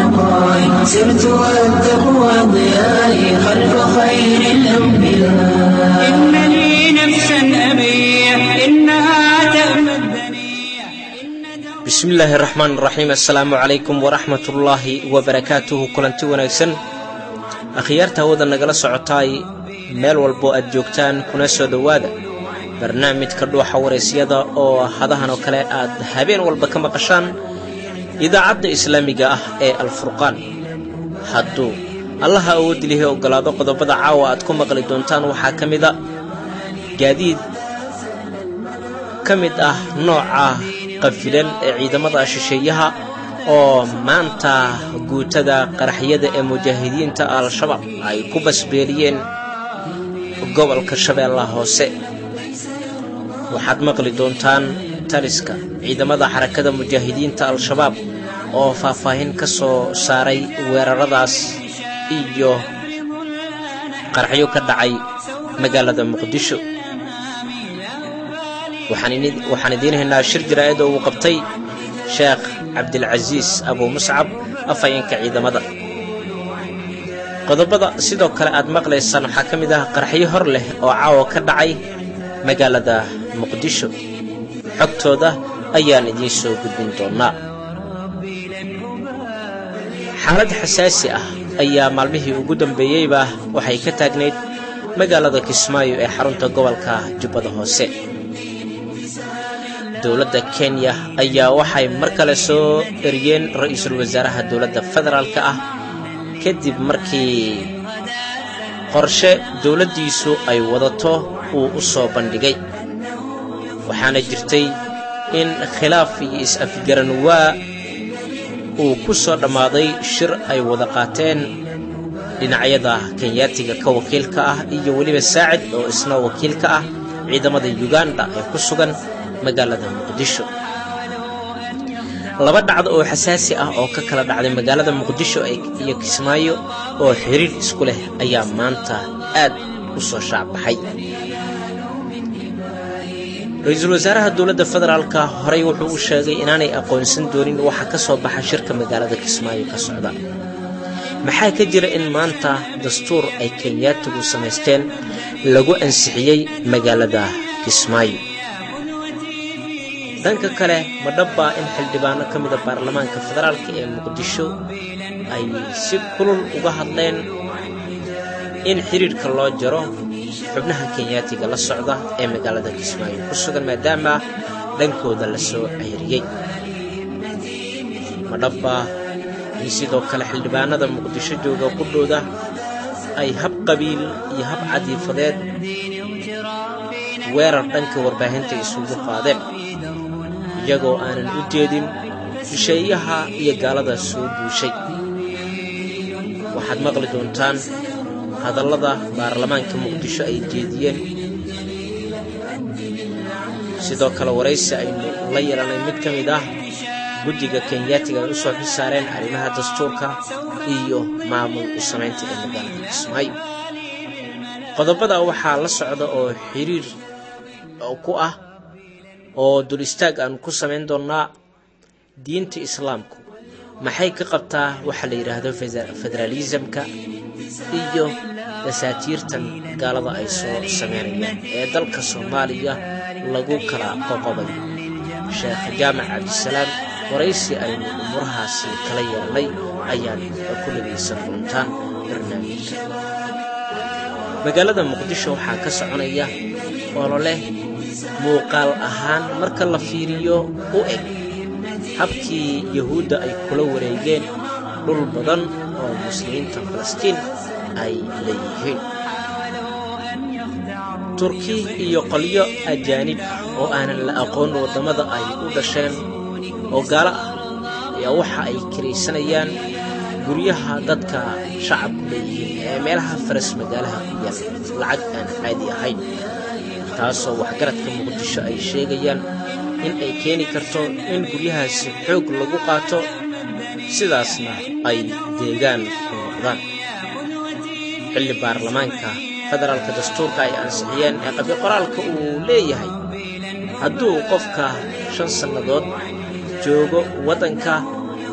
بقائي سرت والتقوى ضيائي خلف خير الأنبياء إنني نفسا أبيع إنها تأمى الدنيا bismi illaahi raxmaan raxiim assalaamu calaykum waraxmat ullaahi wabarakaatuhu kulanti wanaagsan akhyaarta hawada nagala socotaay meel walboo aad joogtaan kuna soo dhowaada barnaamijka dhuuxa waraysyada oo hadahan oo kale aad habeen walba ka maqashaan idaacadda islaamiga ah ee alfurqaan hadduu allaha awooddi lihi oggolaado qodobada caawa aad ku maqli doontaan waxaa ka mida gaadiid ka mid ah nooca qafilan ee ciidamada shisheeyaha oo maanta guutada qaraxyada ee mujaahidiinta al-shabaab ay ku basbeeliyeen gobolka shabeellaha hoose waxaad maqli doontaan taliska ciidamada xarakada mujaahidiinta al-shabaab oo faahfaahin ka soo saaray weeraradaas iyo qaraxyo ka dhacay magaalada muqdisho waxaan idiin haynaa shir jaraa'id oo uu qabtay sheekh cabdilcasiis abuu muscab afhayeenka ciidamada qodobada sidoo kale aad maqlaysaan waxaa ka mid ah qaraxyo hor leh oo caawa ka dhacay magaalada muqdisho xogtooda ayaan idiin soo gudbin doonnaa xaalad xasaasi ah ayaa maalmihii ugu dambeeyeyba waxay ka taagnayd magaalada kismaayo ee xarunta gobolka jubbada hoose dowladda kenya ayaa waxay mar kale soo eriyeen ra-iisul wasaaraha dowladda federaalka ah kadib markii qorshe dowladdiisu ay wadato uu u soo bandhigay waxaana jirtay in khilaaf iyo is-afgaran waa uu ku soo dhammaaday shir ay wada qaateen dhinacyada kenyaatiga ka wakiilka ah iyo weliba saacid oo isna wakiilka ah ciidamada yuganda ee ku sugan magaalada muqdisho laba dhacdo oo xasaasi ah oo ka kala dhacday magaalada muqdisho iyo kismaayo oo xiriir isku leh ayaa maanta aad u soo shaacbaxay ra-iisul wasaaraha dowladda federaalka horey wuxuu u sheegay inaanay aqoonsan doonin waxa ka soo baxa shirka magaalada kismaayo ka socda maxaa ka jira in maanta dastuur ay kenyaatigu samaysteen lagu ansixiyey magaalada kismaayo dhanka kale ma dhabbaa in xildhibaano ka mida baarlamaanka federaalka ee muqdisho ay si kulul uga hadleen in xidhiirhka loo jaro xubnaha kenyaatiga la socda ee magaalada kismaayo ku sugan maadaama dhankooda la soo ceyriyey ma dhabbaa in sidoo kale xildhibaanada muqdisho jooga qudhooda ay hab qabiil iyo hab cadiifadeed weerar dhanka warbaahinta isugu qaadeen iyagoo aanan u jeedin shisheeyaha iyo gaalada soo duushay waxaad maqli doontaan hadallada baarlamaanka muqdisho ay jeediyeen sidoo kale waraysi aynu la yeelanay mid ka mid ah guddiga kenyaatiga ay u soo xisaareen arrimaha dastuurka iyo maamul u samaynta ee magaalada kismaayo qodobada waxaa la socda oo xiriir ku ah oo dul istaag aanu ku samayn doonnaa diinta islaamku maxay ka qabtaa waxa la yidhaahdo federaalisamka iyo dasaatiirtan gaalada ay soo samaynayaan ee dalka soomaaliya lagu kala qoqobay sheekh jaamac cabdisalaam waraysi aynu umurahaasi kala yeelnay ayaad ku dhagaysan doontaan barnaamijka magaalada muqdisho waxaa ka soconaya ololeh muuqaal ahaan marka la fiiriyo u eg habkii yahuudda ay kula wareegeen dhul badan oo muslimiinta falastiin ay leeyihiin turki iyo qolyo ajaanib oo aanan la aqoon waddamada ay u dhasheen oo gaalo ah ayaa waxa ay kiraysanayaan guryaha dadka shacabku leeyihiin ee meelaha faras magaalaha ku yaal lacag aan caadi ahayn taasoo waxgaradka muqdisho ay sheegayaan in ay keeni karto in guryahaasi xoog lagu qaato sidaasna ay deegaan ku noqdaan xilli baarlamaanka federaalka dastuurka ay ansixiyeen ee qabiqoraalka uu leeyahay hadduu qofka shan sannadood joogo waddanka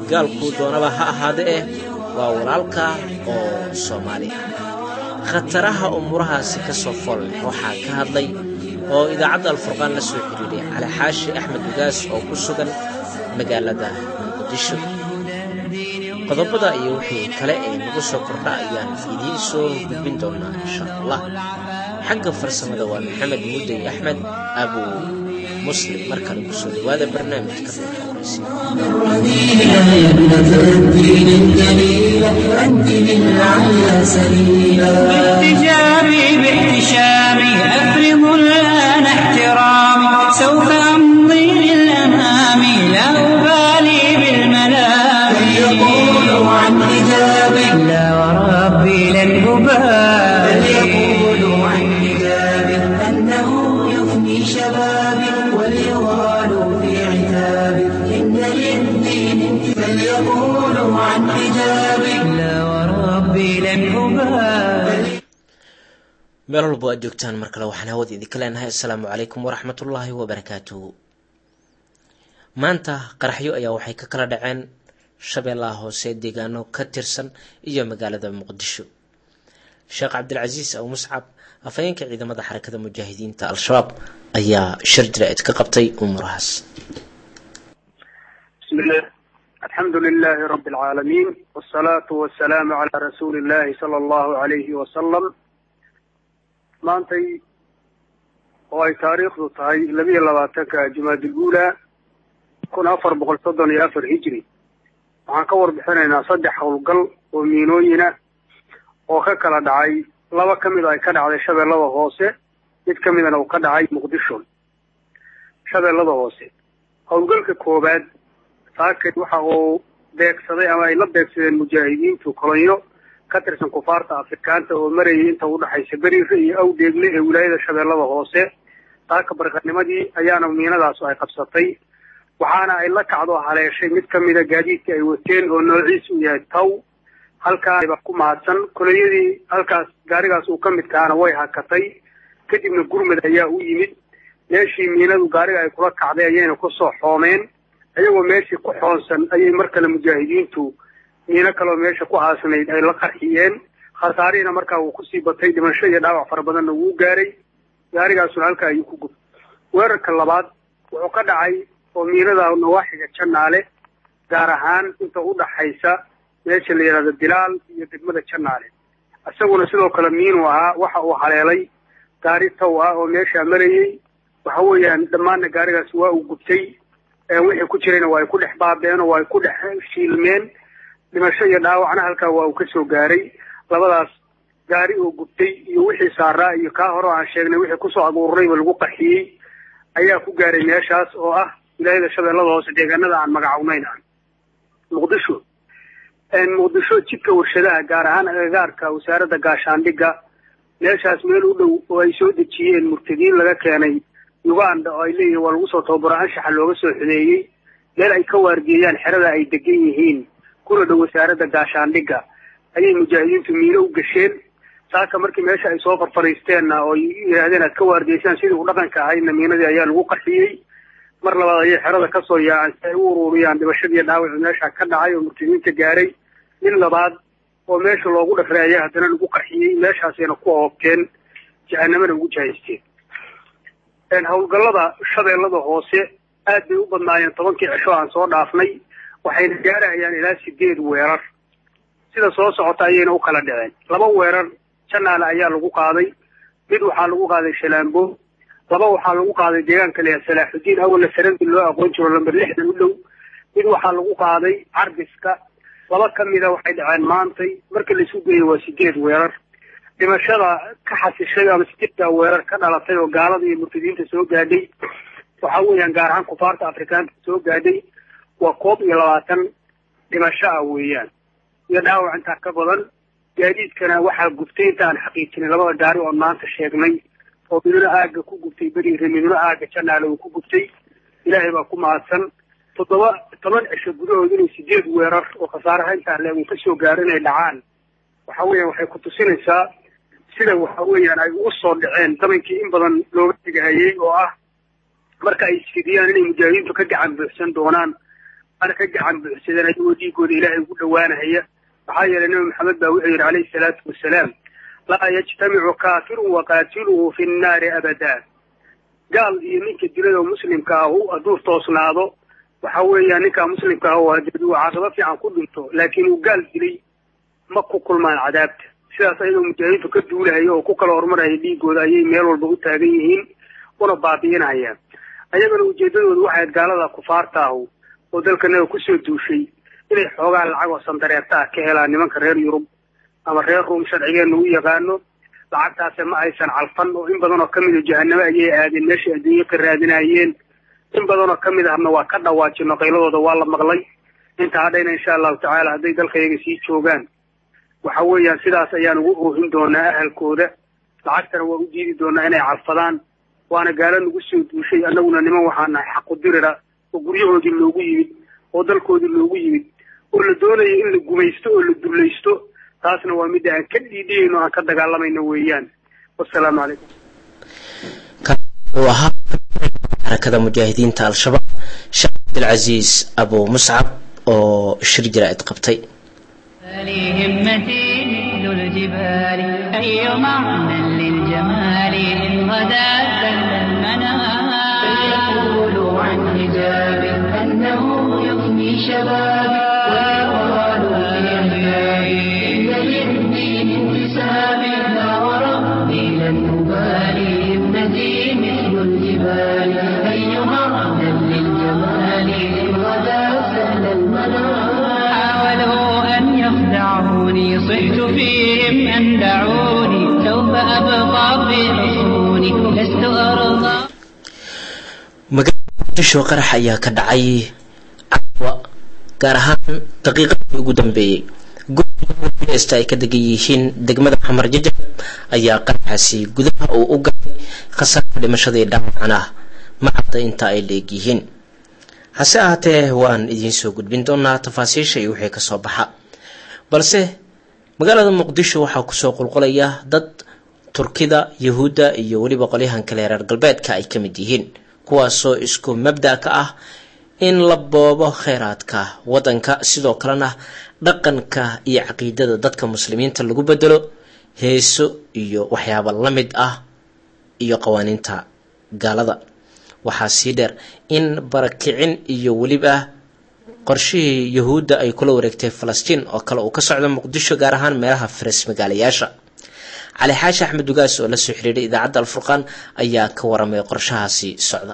gaalkuu doonaba ha ahaade eh waa walaalka oo soomaaliya khataraha umuurahaasi ka soo fool leh waxaa ka hadlay oo idaacadda alfurqaan la soo xidhiidhay cali xaashi axmed ugaas oo ku sugan magaalada muqdisho qodobada iyo wixii kale ee nagu soo kordha ayaan idiin soo gudbin doonaa insha allah xagga farsamada waa maxamed mudey axmed abu muslim mar kale kusoo dhawaada barnaamijka الرذيلة يا ابنة الدين الجليلة أنت للعلى سبيلا باحتجابي باحتشامي أفرض الآن احترامي سوف أمضي للأمام لا أبالي بالملام يقولوا عن حجابك لا وربي لن أبالي يقولوا عن حجابك أنه يفني شبابك وليغالوا في عتابك إن للدين فليقولوا عن حجابك لا وربي لن أبالي meel walbo aad joogtaan mar kale waxaan hawada idinka leenahay assalaamu calaykum waraxmatullaahi wabarakaatuhu maanta qaraxyo ayaa waxay ka kala dhaceen shabeellaha hoose deegaano ka tirsan iyo magaalada muqdisho sheekh cabdilcasiis aw muscab afhayeenka ciidamada xarakada mujaahidiinta al-shabaab ayaa shir jira-id ka qabtay umuurahaas بسم الله الحمد لله رب العالمين والصلاة والسلام على رسول الله صلى الله عليه وسلم maantay oo ay taariikhdu tahay labiyo labaatanka jumaadil uulaa kun afar boqol soddon iyo afar hijri waxaan ka warbixinaynaa saddex howlgal oo miinooyina oo ka kala dhacay laba ka mid a ay ka dhacday shabeellada hoose mid ka midana uu ka dhacay muqdisho shabeellada hoose howlgalka koowaad saakay waxa uu beegsaday ama ay la beegsadeen mujaahidiintu kolonyo ka tirsan kufaarta afrikaanta oo marayay inta u dhaxaysa beriire iyo awdeegle ee wilaayada shabeellada hoose saaka barqanimadii ayaana miinadaas ay qabsatay waxaana ay la kacdo haleeshay mid ka mida gaadiidka ay wateen oo noociis uu yahay taw halkaaba ku mahadsan kolonyadii halkaas gaarigaas uu ka mid kahaana way hakatay kadibna gurmad ayaa u yimid meeshii miinadu gaariga ay kula kacday ayayna kusoo xoomeen iyagoo meeshii ku xoonsan ayay mar kale mujaahidiintu miino kaleoo meesha ku aasnayd ay la qarxiyeen khasaarihiina markaa wuu kusii batay dhimasho iyo dhaawac fara badanna wuu gaaray gaarigaasuna halkaa ayuu ku gubtay weerarka labaad wuxuu ka dhacay oo miinada nawaaxiga janaale gaar ahaan inta u dhaxaysa meesha la yidhahdo bilaal iyo degmada janaale isaguna sidoo kale miinuu ahaa waxa uu haleelay gaari taw ah oo meeshaa marayey waxa weeyaan dhammaanna gaarigaas waa uu gubtay wixii ku jirayna waa ay ku dhex baabeen oo waa ay ku dhex shiilmeen dhimasho iyo dhaawacna halkaa waa uu ka soo gaaray labadaas gaari oo gubtay iyo wixii saaraa iyo kaa hore aan sheegnay wixii kusoo abuurayba lagu qarxiyey ayaa ku gaaray meeshaas oo ah wilaayada shabeellada hoose deegaanada aan magacawnayn ah muqdisho muqdisho jidka warshadaha gaar ahaan agagaarka wasaaradda gaashaandhigga meeshaas meel u dhow oo ay soo dejiyeen murtadiin laga keenay uganda oo ay leeyihin waa lagu soo tababaro anshaxa looga soo xudeeyey meel ay ka waargeeyaan xerada ay degan yihiin kuna dhow wasaaradda gaashaandhigga ayay mujaahidiintu miino u gasheen saaka markii meesha ay soo farfariisteenna oo yidhaahdeen aad ka waargeysaan sidii u dhaqanka ahaydna miinadii ayaa lagu qarxiyey mar labaad ayay xerada kasoo yaaceen si ay u ururiyaan dhibashadii dhaawaci meesha ka dhacay oo murtadiinta gaaray mid labaad oo meesha loogu dhafray ayaa haddana lagu qarxiyey meeshaasayna ku hoobteen jahanamana ugu jahaysteen howlgallada shabeellada hoose aad bay u badnaayeen tobankii cisho aan soo dhaafnay waxayna gaarahayaan ilaa sideed weerar sida soo socota ayayna u kala dhaceen laba weerar janaale ayaa lagu qaaday mid waxaa lagu qaaday shalaambo laba waxaa lagu qaaday deegaanka leeyahay salaaxudiin awalna sarandi loo aqoon jiro lamber lixdan u dhow mid waxaa lagu qaaday carbiska laba ka mida waxay dhaceen maantay marka laisu geeyey waa sideed weerar dhimashada ka xasishay ama sideedda weerar ka dhalatay oo gaalada iyo murtadiinta soo gaadhay waxa weeyaan gaar ahaan kufaarta afrikaanka soo gaadhay waa koob iyo labaatan dhimasho ah weeyaan iyo dhaawac intaa ka badan gaadiidkana waxaa gubtay inta aan xaqiijinay labada gaari oon maanta sheegnay oo miduna aaga ku gubtay beriire miduna aaga janaale uu ku gubtay ilaahay baa ku mahadsan toddoba toban cisho gudahood inay sideed weerar oo khasaaraha intaa le uu ka soo gaaro inay dhacaan waxa weeyaan waxay ku tusinaysaa sida waxa weeyaan ay ugu soo dhaceen damankii in badan looga tegahayey oo ah marka ay isfidiyaan inay mujaahidiintu ka gacan buuxsan doonaan ana ka gacan buuxsadeen ayagoo dhiigooda ilaahay ugu dhowaanahaya maxaa yeelay nebi maxamed baa wuxuu yidhi calayhi salaatu wasalaam laa yajtamicu kaafirun waqaatiluhu fi nnaari abadaa gaal iyo ninka dilada muslimka ahu hadduu toosnaado waxa weeya ninkaa muslimka ah oo haddii uu caaqabo fiican ku dhinto laakiin uu gaal dilay ma ku kulmaan cadaabta sidaas ayadoo mujaahidiintu ka duulahaya oo ku kala horumaraya dhiigooda ayay meel walba u taagan yihiin una baabi'inayaan ayagana ujeedadoodu waxay ahayd gaalada kufaarta ahu oo dalkanaga kusoo duushay inay xoogaa lacag oo sandareerta ah ka helaan nimanka reer yurub ama reer ruum sharcigeena u yaqaano lacagtaase ma aysan calfan oo in badan oo ka mida jahanamo ayay aadeen meeshay adduunye ka raadinayeen in badan oo ka mid ahna waa ka dhawaajino qayladooda waa la maqlay inta hadhayna insha allahu tacaala hadday dalkayaga sii joogaan waxa weeyaan sidaas ayaan ugu oohin doonaa ahalkooda lacagtana waa u diidi doonaa inay calfadaan waana gaalo nagu soo duushay annaguna niman waxaa nahay xaqu dirira oo guryahoodii loogu yimid oo dalkoodii loogu yimid oo la doonaya in la gumaysto oo la dullaysto taasna waa midda aan ka dhiidhiyayno aan ka dagaalamayno weeyaan wasalaamu calaykum uu ahaa xarakada mujaahidiinta al-shabaab sheekh cabdilcasiis abu muscab oo shir jaraa'id qabtay همتي مثل الجبال أي معنى للجمال إن غدا سل المنام فيقول عن حجاب أنه يفني شبابي ويقال في أحيائي إن للدين انتسابي لا وربي لن أبالي ابنتي مثل الجبال أي معنى للجمال إن غدا سهل المنام حاولوا أن يخدعوني صحت فيهم أن دعوني سوف أبقى في حصوني لست أرضى magaalada muqdisho qarax ayaa ka dhacay caawa gaar ahaan daqiiqadii ugu dambeeyey gurista ay ka degan yihiin degmada xamar jajab ayaa qaraxaasi gudaha uu u galay khasaarka dhimashadii dhaawacan ah ma cadda inta ay leeg yihiin hase ahaatee waan idiin soo gudbin doonaa tafaasiisha iyo wixii kasoo baxa balse magaalada muqdisho waxaa kusoo qulqulaya dad turkida yahuudda iyo weliba qolyahan kale reer galbeedka ay ka mid yihiin kuwaasoo isku mabda ka ah in la boobo kheyraadka waddanka sidoo kalena dhaqanka iyo caqiidada dadka muslimiinta lagu bedelo heeso iyo waxyaaba la mid ah iyo qawaaniinta gaalada waxaa sii dheer in barakicin iyo weliba qorshihii yahuudda ay kula wareegtay falastiin oo kale uu ka socdo muqdisho gaar ahaan meelaha faras magaalayaasha cali xaashi axmed dugaas oo la soo xiriiray idaacadda alfurqaan ayaa ka waramay qorshahaasi socda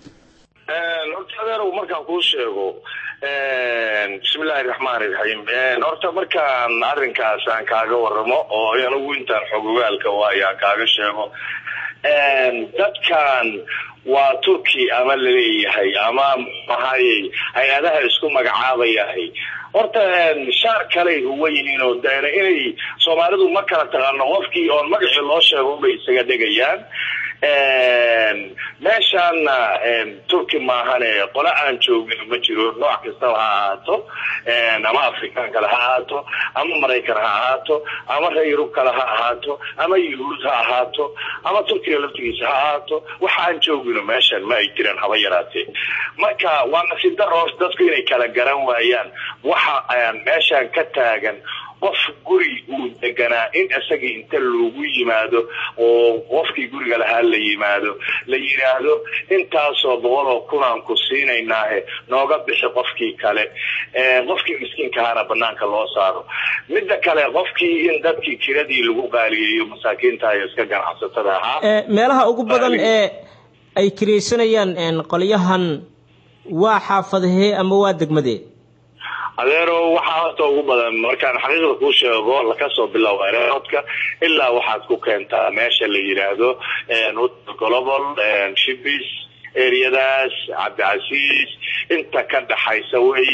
horta adeerow markaan kuu sheego bismillahi raxmaani raxiim horta markaan arrinkaas aan kaaga waramo oo anigu intaan xogogaalka waayo aan kaaga sheego dadkan waa turki ama laleeyahay ama maxaayey hay-adaha isku magacaabayahay horta shaar kaley huwa yihiin oo deena inay soomaalidu ma kala taqaano qofkii oon magacii loo sheego bay isaga dhegayaan meeshaana turki maahane qole aan joogin ma jiro nooc kastaba ha ahaato ama afrikaan kale ha ahaato ama maraykan ha ahaato ama reer yurub kale ha ahaato ama yuhuud ha ahaato ama turkiga laftigiisa ha ahaato waxa aan joogino meeshan ma ay jiraan haba yaraatee marka waa nasiib daro dadku inay kala garan waayaan waxa meeshan ka taagan qof guri uu deganaa in isagii inta loogu yimaado oo qofkii guriga lahaa la yimaado la yidhaahdo intaasoo boqol oo kunaan ku siinaynaahe nooga bixi qofkii kale qofkii miskiinkahaana banaanka loo saaro midda kale qofkii in dadkii kiradii lagu qaaliyeeyo masaakiinta iyo iska ganacsatada ahaa meelaha ugu badan ee ay kiraysanayaan qolyahan waa xaafadahee ama waa degmadee adeero waxaa horta ugu badan markaan xaqiiqda kuu sheego lakasoo biloabo aeroodka ilaa waxaad ku keentaa meesha la yidhaahdo global shibis areadaas cabdicasiis inta ka dhaxaysa wey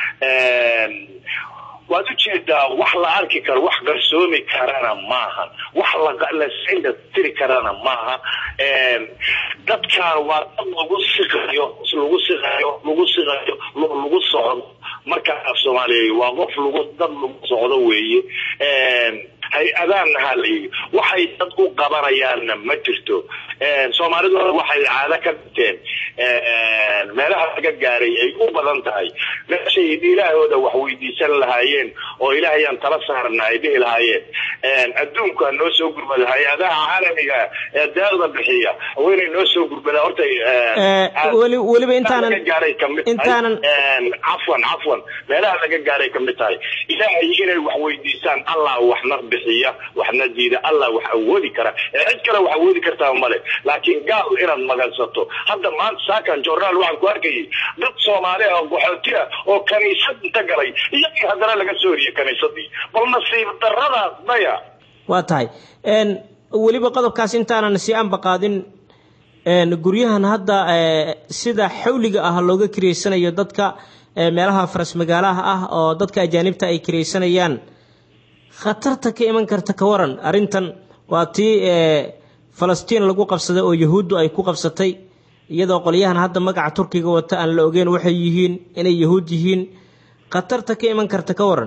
waad ujeedaa wax la arki karo wax qarsoomi karana maaha wax lascinda tiri karana maaha dadkan waa dad lagu siqayo lagu siqayo lagu siqayo lagu socdo marka af soomaaliya waa qof lagu dad lagu socdo weeye hay-adaanna ha la yidhi waxay dad u qabanayaanna ma jirto soomaalidu waxay caado ka dhigteen meelaha laga gaaray ay u badan tahay meeshay ilaahooda wax weydiisan lahaayeen oo ilaahayaan tala saarna ay dhihi lahaayeen adduunka noo soo gurmada hay-adaha caalamiga ee deeqda bixiya waa inay noo soo gurmada horta weli weliba intaanan laga gaaray kamid intaanan cafwan cafwan meelaha laga gaaray kamid tahay ilaahay inay wax weydiisaan allah waxna bixiya waxna diida allah wax awoodi kara ee cid kale wax awoodi kartaa male laakiin gaal inaad magansato hadda maanta saakan jornaal waxaan ku arkayay dad soomaali ah oo qaxooti ah oo kaniisad inta galay iyagii haddana laga soo horiyey kaniisadii bal nasiib daradaas maya waa tahay weliba qodobkaas intaanan si anba qaadin guryahan hadda sida xawliga ah looga kireysanayo dadka meelaha faras magaalaha ah oo dadka ajaanibta ay kiraysanayaan khatarta ka iman karta ka waran arrintan waa tii falastiin lagu qabsaday oo yahuuddu ay ku qabsatay iyadoo qolyahan hadda magaca turkiga wata aan la ogeyn waxay yihiin inay yahuud yihiin khatarta ka iman karta ka waran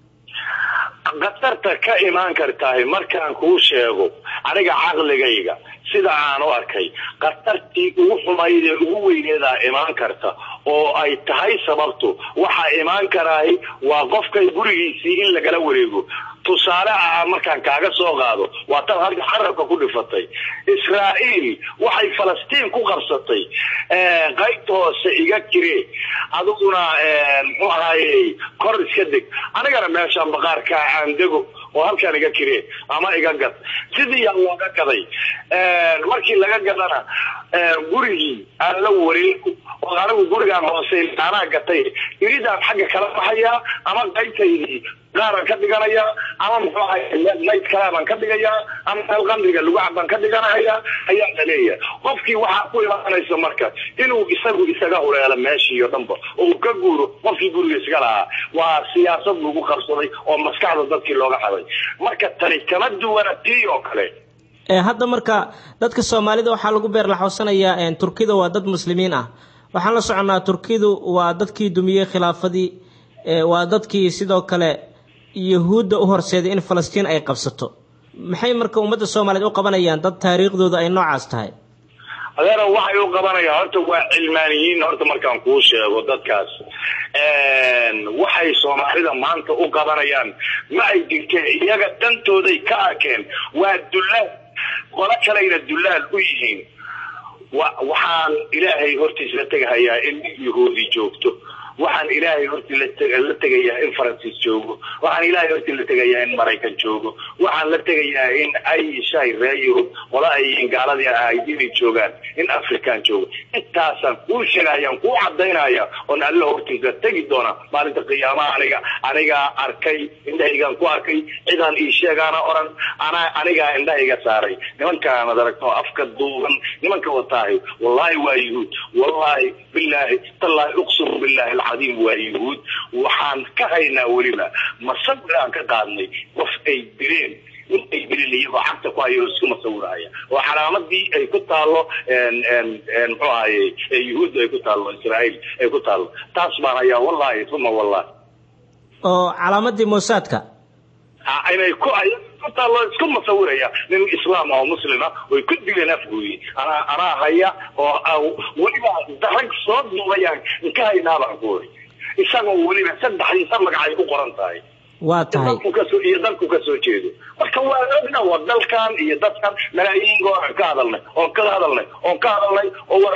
khatarta ka imaan kartahay markaan kuu sheego aniga caqligayga sida aan u arkay khatartii ugu xumayd ee ugu weyneedaa imaan karta oo ay tahay sababtu waxaa imaan karaay waa qofkay gurigiisii in lagala wareego tusaale ah markaan kaaga soo qaado waa tan halka carabka ku dhifatay israa'iil waxay falastiin ku qabsatay qaybta hoose iga kiree adiguna muxuu ahaaye kor iska deg anigana meeshaan baqaarka aan dego oo halkaan iga kiree ama iga gad sidii yaa looga gaday markii laga gadana gurigii aan la wareego oo anigu gurigaan hoose anaa gatay iridaan xagga kala baxayaa ama qaybtaydii qaaraan ka dhiganayaa ama muxuu ahay mayd kalaabaan ka dhigayaa ama meel qamriga lagu cabaan ka dhiganaya ayaa la leeyahay qofkii waxaa ku imaanaysa marka inuu isagu isaga hureelo meeshii o dhanba oo uu ka guuro qofkii guriga iska lahaa waa siyaasad lagu qabsaday oo maskaxda dadkii looga xaday marka tani kama duwana tii oo kale hadda marka dadka soomaalida waxaa lagu beerlaxoosanayaa turkida waa dad muslimiin ah waxaan la soconnaa turkidu waa dadkii dumiyey khilaafadii waa dadkii sidoo kale yahuudda u horseeday in falastiin ay qabsato maxay marka ummadda soomaaliyeed u qabanayaan dad taariikhdooda ay noocaas tahay adeera waxay u qabanayaan horta waa cilmaaniyiin horta markaan kuu sheego dadkaas waxay soomaalida maanta u qabanayaan ma ay jirteen iyaga dantooday ka arkeen waa dullaal qolo kalayna dullaal u yihiin waxaan ilaahay hortiis la tegahayaa in yahuudi joogto waxaan ilaahay hortii la tegayaa in faransiis joogo waxaan ilaahay hortii la tegayaa in maraykan joogo waxaan la tegayaa in ay shay reer yurub qola ay gaaladii ahayd inay joogaan in african joogo intaasaan kuu sheegayaan kuu cadaynaya oon alla hortiisa tegi doona maalinta qiyaamaha aniga anigaa arkay indhahaygaan ku arkay cidaan ii sheegaana oran anaa anigaa indhahayga saaray nimankaanad aragto afka duuban nimanka wataahay wallaahi waa yuhuud wallaahi bilaahi tallaahi uqsimu billahi alcadiim waa yuhuud waxaan ka haynaa weliba masawir aan ka qaadnay qof ay dileen intay dileen iyagoo cagta ku hayo isku masawiraya oo calaamadii ay ku taalo muxuu ahaye yuhuudda ay ku taalo israa'iil ay ku taalo taas baan hayaa wallahi uma wallahi oo calaamadii moosaadka inay ku ku taalo isku masawiraya nin islaam oo muslima way ku dileen afgooyi anaa anaa haya oo weliba darag soo duubayaan ka haynaabaan ku ori isagoo weliba saddexdiisa magacay ku qoran tahay waa tahay iyo dalku ka soo jeedo marka waa ogna waa dalkan iyo dadkan malaayiin gooran ka hadalnay oon ka hadalnay oon ka hadalnay oo war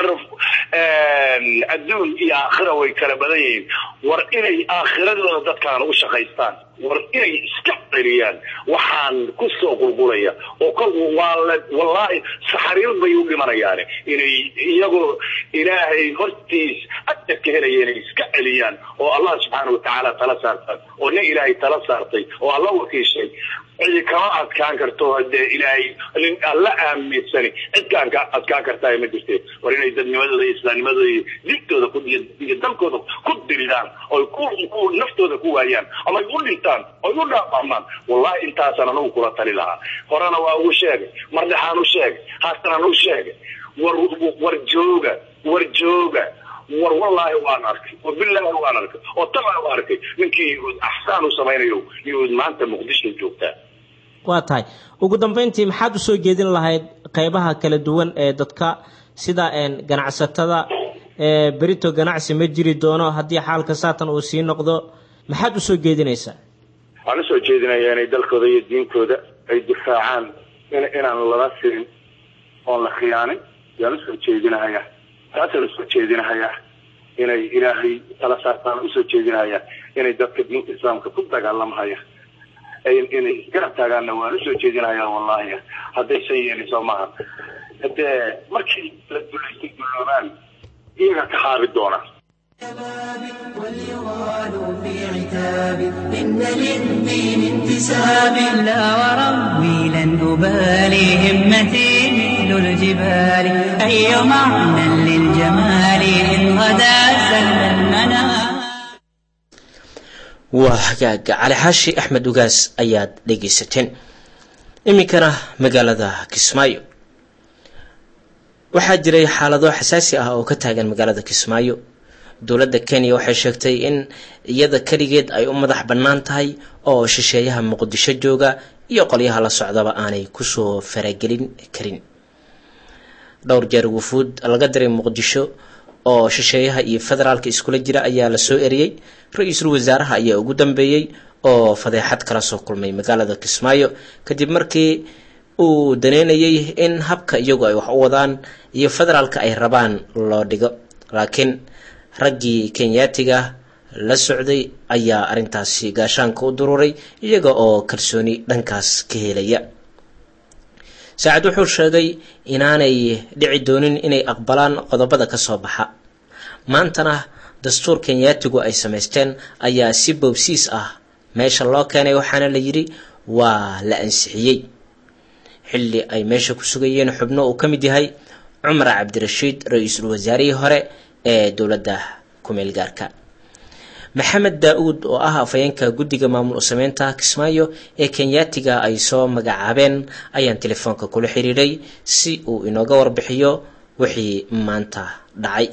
adduun iyo aakhira way kala badan yihiin war inay aakhiradooda dadkaan u shaqaystaan war inay iska celiyaan waxaan ku soo qulqulaya oo kolku waa la wallaahi saxariir bay u dhimanayaane inay iyagoo ilaahay hortiis ajar ka helaya inay iska celiyaan oo allah subxaana watacaala tala saartaan oo nin ilaahay tala saartay oo alla wakiishay cidi kama adkaan karto hadee ilaahay nin alla aaminsani cidkaan ka adkaan kartaa ma jirte war inay dadnimadooda iyo islaamnimadooda iyo diintooda iyo dalkooda ku diridaan oy ku naftooda ku waayaan ama ay u dhintaan oy u dhaafahmaan wallahi intaasaan anagu kula tali lahaa horena waa ugu sheegay mardhaxaan u sheegay haasanaan u sheegay war war jooga war jooga war wallaahi waan arkay war bilaahi waan arkay oo tabaa u arkay ninkii yahuud axsaan u samaynayo yahuud maanta muqdisho joogtaa waa tahay ugu dambeyntii maxaad usoo jeedin lahayd qeybaha kala duwan ee dadka sida ganacsatada berito ganacsi ma jiri doono haddii xaalka saatan uu sii noqdo maxaad usoo jeedinaysaa waxaan usoo jeedinayaa inay dalkooda iyo diinkooda ay difaacaan inaan lala sirin oon la khiyaanin yaan usoo jeedinahayaa taasaan usoo jeedinahayaa inay ilaahay tala saartaan usoo jeedinahayaa inay dadka diinta islaamka ku dagaalamahaya inay garab taagaanna waan usoo jeedinahayaa wallahi hadday shan yeelin soo maaha hadee markii la dulaysa duloobaan iyaga ka haabi doona واليغال في عتاب إن للدين انتساب لا وربي لن أبالي همتي مثل الجبال أي معنى للجمال إن غدا سل المنام waa hagaaga cali xaashi axmed ugaas ayaad dhegaysateen iminkana magaalada kismaayo waxaa jiray xaalado xasaasi ah oo ka taagan magaalada kismaayo dowladda kenya waxay sheegtay in iyada keligeed ay u madax bannaan tahay oo shisheeyaha muqdisho jooga iyo qolyaha la socdaba aanay kusoo faragelin karin dhowr jeer wufuud laga diray muqdisho oo shisheeyaha iyo federaalka iskula jira ayaa la soo eriyey ra-iisul wasaaraha ayaa ugu dambeeyey oo fadeexad kala soo kulmay magaalada kismaayo kadib markii uu daneynayay in habka iyagu ay wax u wadaan iyo federaalka ay rabaan loo dhigo laakiin raggii kenyaatiga la socday ayaa arrintaasi gaashaanka u dururay iyaga oo kalsooni dhankaas ka helaya saacad wuxuu sheegay inaanay dhici doonin inay aqbalaan qodobada ka soo baxa maantana dastuur kenyaatigu ay samaysteen ayaa si boobsiis ah meesha loo keenay waxaana la yidhi waa la ansixiyey xilli ay meesha ku sugayeen xubno uu ka mid yahay cumar cabdirashiid ra-iisul wasaarihii hore ee dowladda kumeel gaarka maxamed daa-uud oo ah afhayeenka guddiga maamul sameynta kismaayo ee kenyaatiga ay soo magacaabeen ayaan telefoonka kula xiriiray si uu inooga warbixiyo wixii maanta dhacay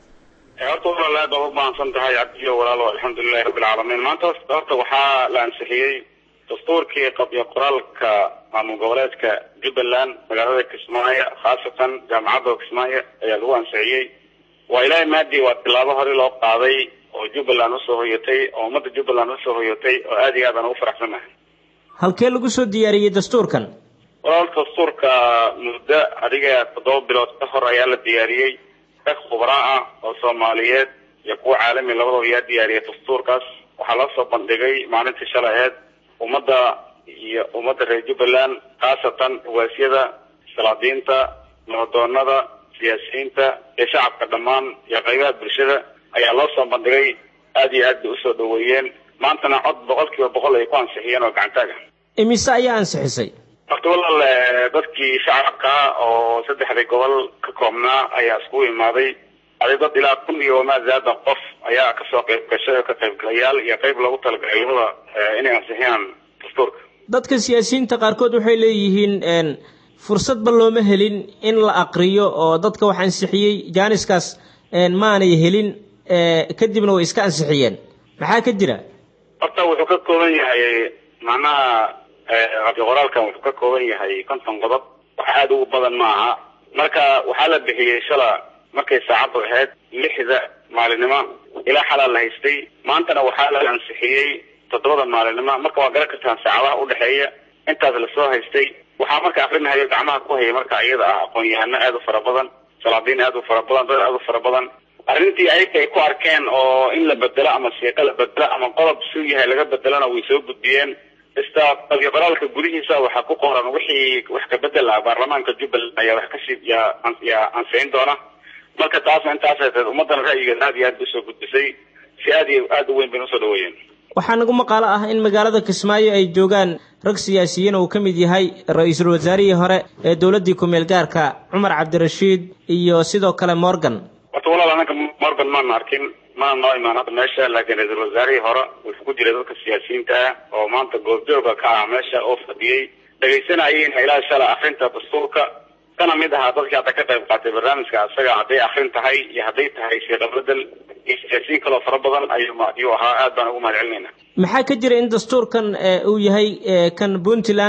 horta walaal aad baad u mahadsan tahay cabdiyo walaalo alxamdulilahi rabbi alcaalamiin maanta horta waxaa la ansixiyey dastuurkii qabyo qoraalka maamul goboleedka jubbaland magaalada kismaayo khaasatan jaamacadda kismaayo ayaa lagu ansixiyey waa ilaahay maadii waa tilaabo hore loo qaaday oo jubbaland usoo hoyatay oo ummadda jubbaland usoo hoyatay oo aad iyo aad aan ugu faraxsannahay halkee lagu soo diyaariyey dastuurkan walaal dastuurka muddo adiga toddoba bilood ka hor ayaa la diyaariyey rag khubraa ah oo soomaaliyeed iyo kuwa caalami labadaba ayaa diyaariyay dastuurkaas waxaa loo soo bandhigay maalintii shalay aheyd ummadda iyo ummadda reer jubbaland khaasatan hawaasyada salaadiinta nabadoonada siyaasiyiinta iyo shacabka dhammaan iyo qaybaha bulshada ayaa loo soo bandhigay aad iyo aad bay usoo dhaweeyeen maantana cod boqol kiiba boqol ay ku ansixiyeen oo gacantaaga imise ayaa ansixisay horta walaal dadkii shacabka oo saddexdii gobol ka koobnaa ayaa iskugu imaaday adi dad ilaa kun iyo wamaa zaada qof ayaa kasoo qayb gashay oo ka qaybgalayaal iyo qayb loogu talagalay labada inay ansixiyaan dastuurka dadka siyaasiyiinta qaarkood waxay leeyihiin fursadba looma helin in la aqriyo oo dadka wax ansixiyey jaaniskaas maanay helin kadibna way iska ansixiyeen maxaa ka jira horta wuxuu ka kooban yahay macnaha qabyo qoraalkan wuxuu ka kooban yahay konton qodob wax aada ugu badan ma aha marka waxaa la bixiyey shala markay saacaddu ahayd lixda maalinimo ilaa xalaa la haystay maantana waxaa la ansixiyey toddobada maalinimo marka waa garan kartaan saacadaha udhexeeya intaas lasoo haystay waxaa marka akrinahayo gacmaha ku hayay marka iyada ah aqoon-yahano aada u fara badan salaadiin aada u fara badan dad aada u fara badan arrintii ayaga ay ku arkeen oo in la bedelo ama siiqo la bedelo ama qodob suu yahay laga bedelona way soo gudbiyeen ista qabyo qoraalka gudihiisa waxaa ku qoran wixii wax ka bedel ah baarlamaanka jubbaland ayaa wax kasii yaa yaa ansixin doona marka taasna intaasay tahay ummadana ra'yigeed aad iyo aad bay usoo gudbisay si aad iyo aada u weyn bayna usoo dhaweeyeen waxaa nagu maqaalo ah in magaalada kismaayo ay joogaan rag siyaasiyiin uu ka mid yahay ra-iisul wasaarihii hore ee dowladdii ku-meel gaarka cumar cabdirashiid iyo sidoo kale morgan horta walaal anaka morgan maana arkin mana noo imaan hadda meesha laakiin ra-iisul wasaarihii hore wuxuu ku jiray dadka siyaasiyiinta ah oo maanta goobjooga ka ah meesha oo fadhiyey dhegaysanayeyna ilaa shala akrinta dastuurka kana mid ahaa dadkii hadda ka qayb qaatay barnaamijka isaga hadday akrin tahay iyo hadday tahay siiqa bedel iyo siyaasiyiin kaloo fara badan ayuu ayuu ahaa aad baan ugu mahad celinayna maxaa ka jira in dastuurkan uu yahay kan puntland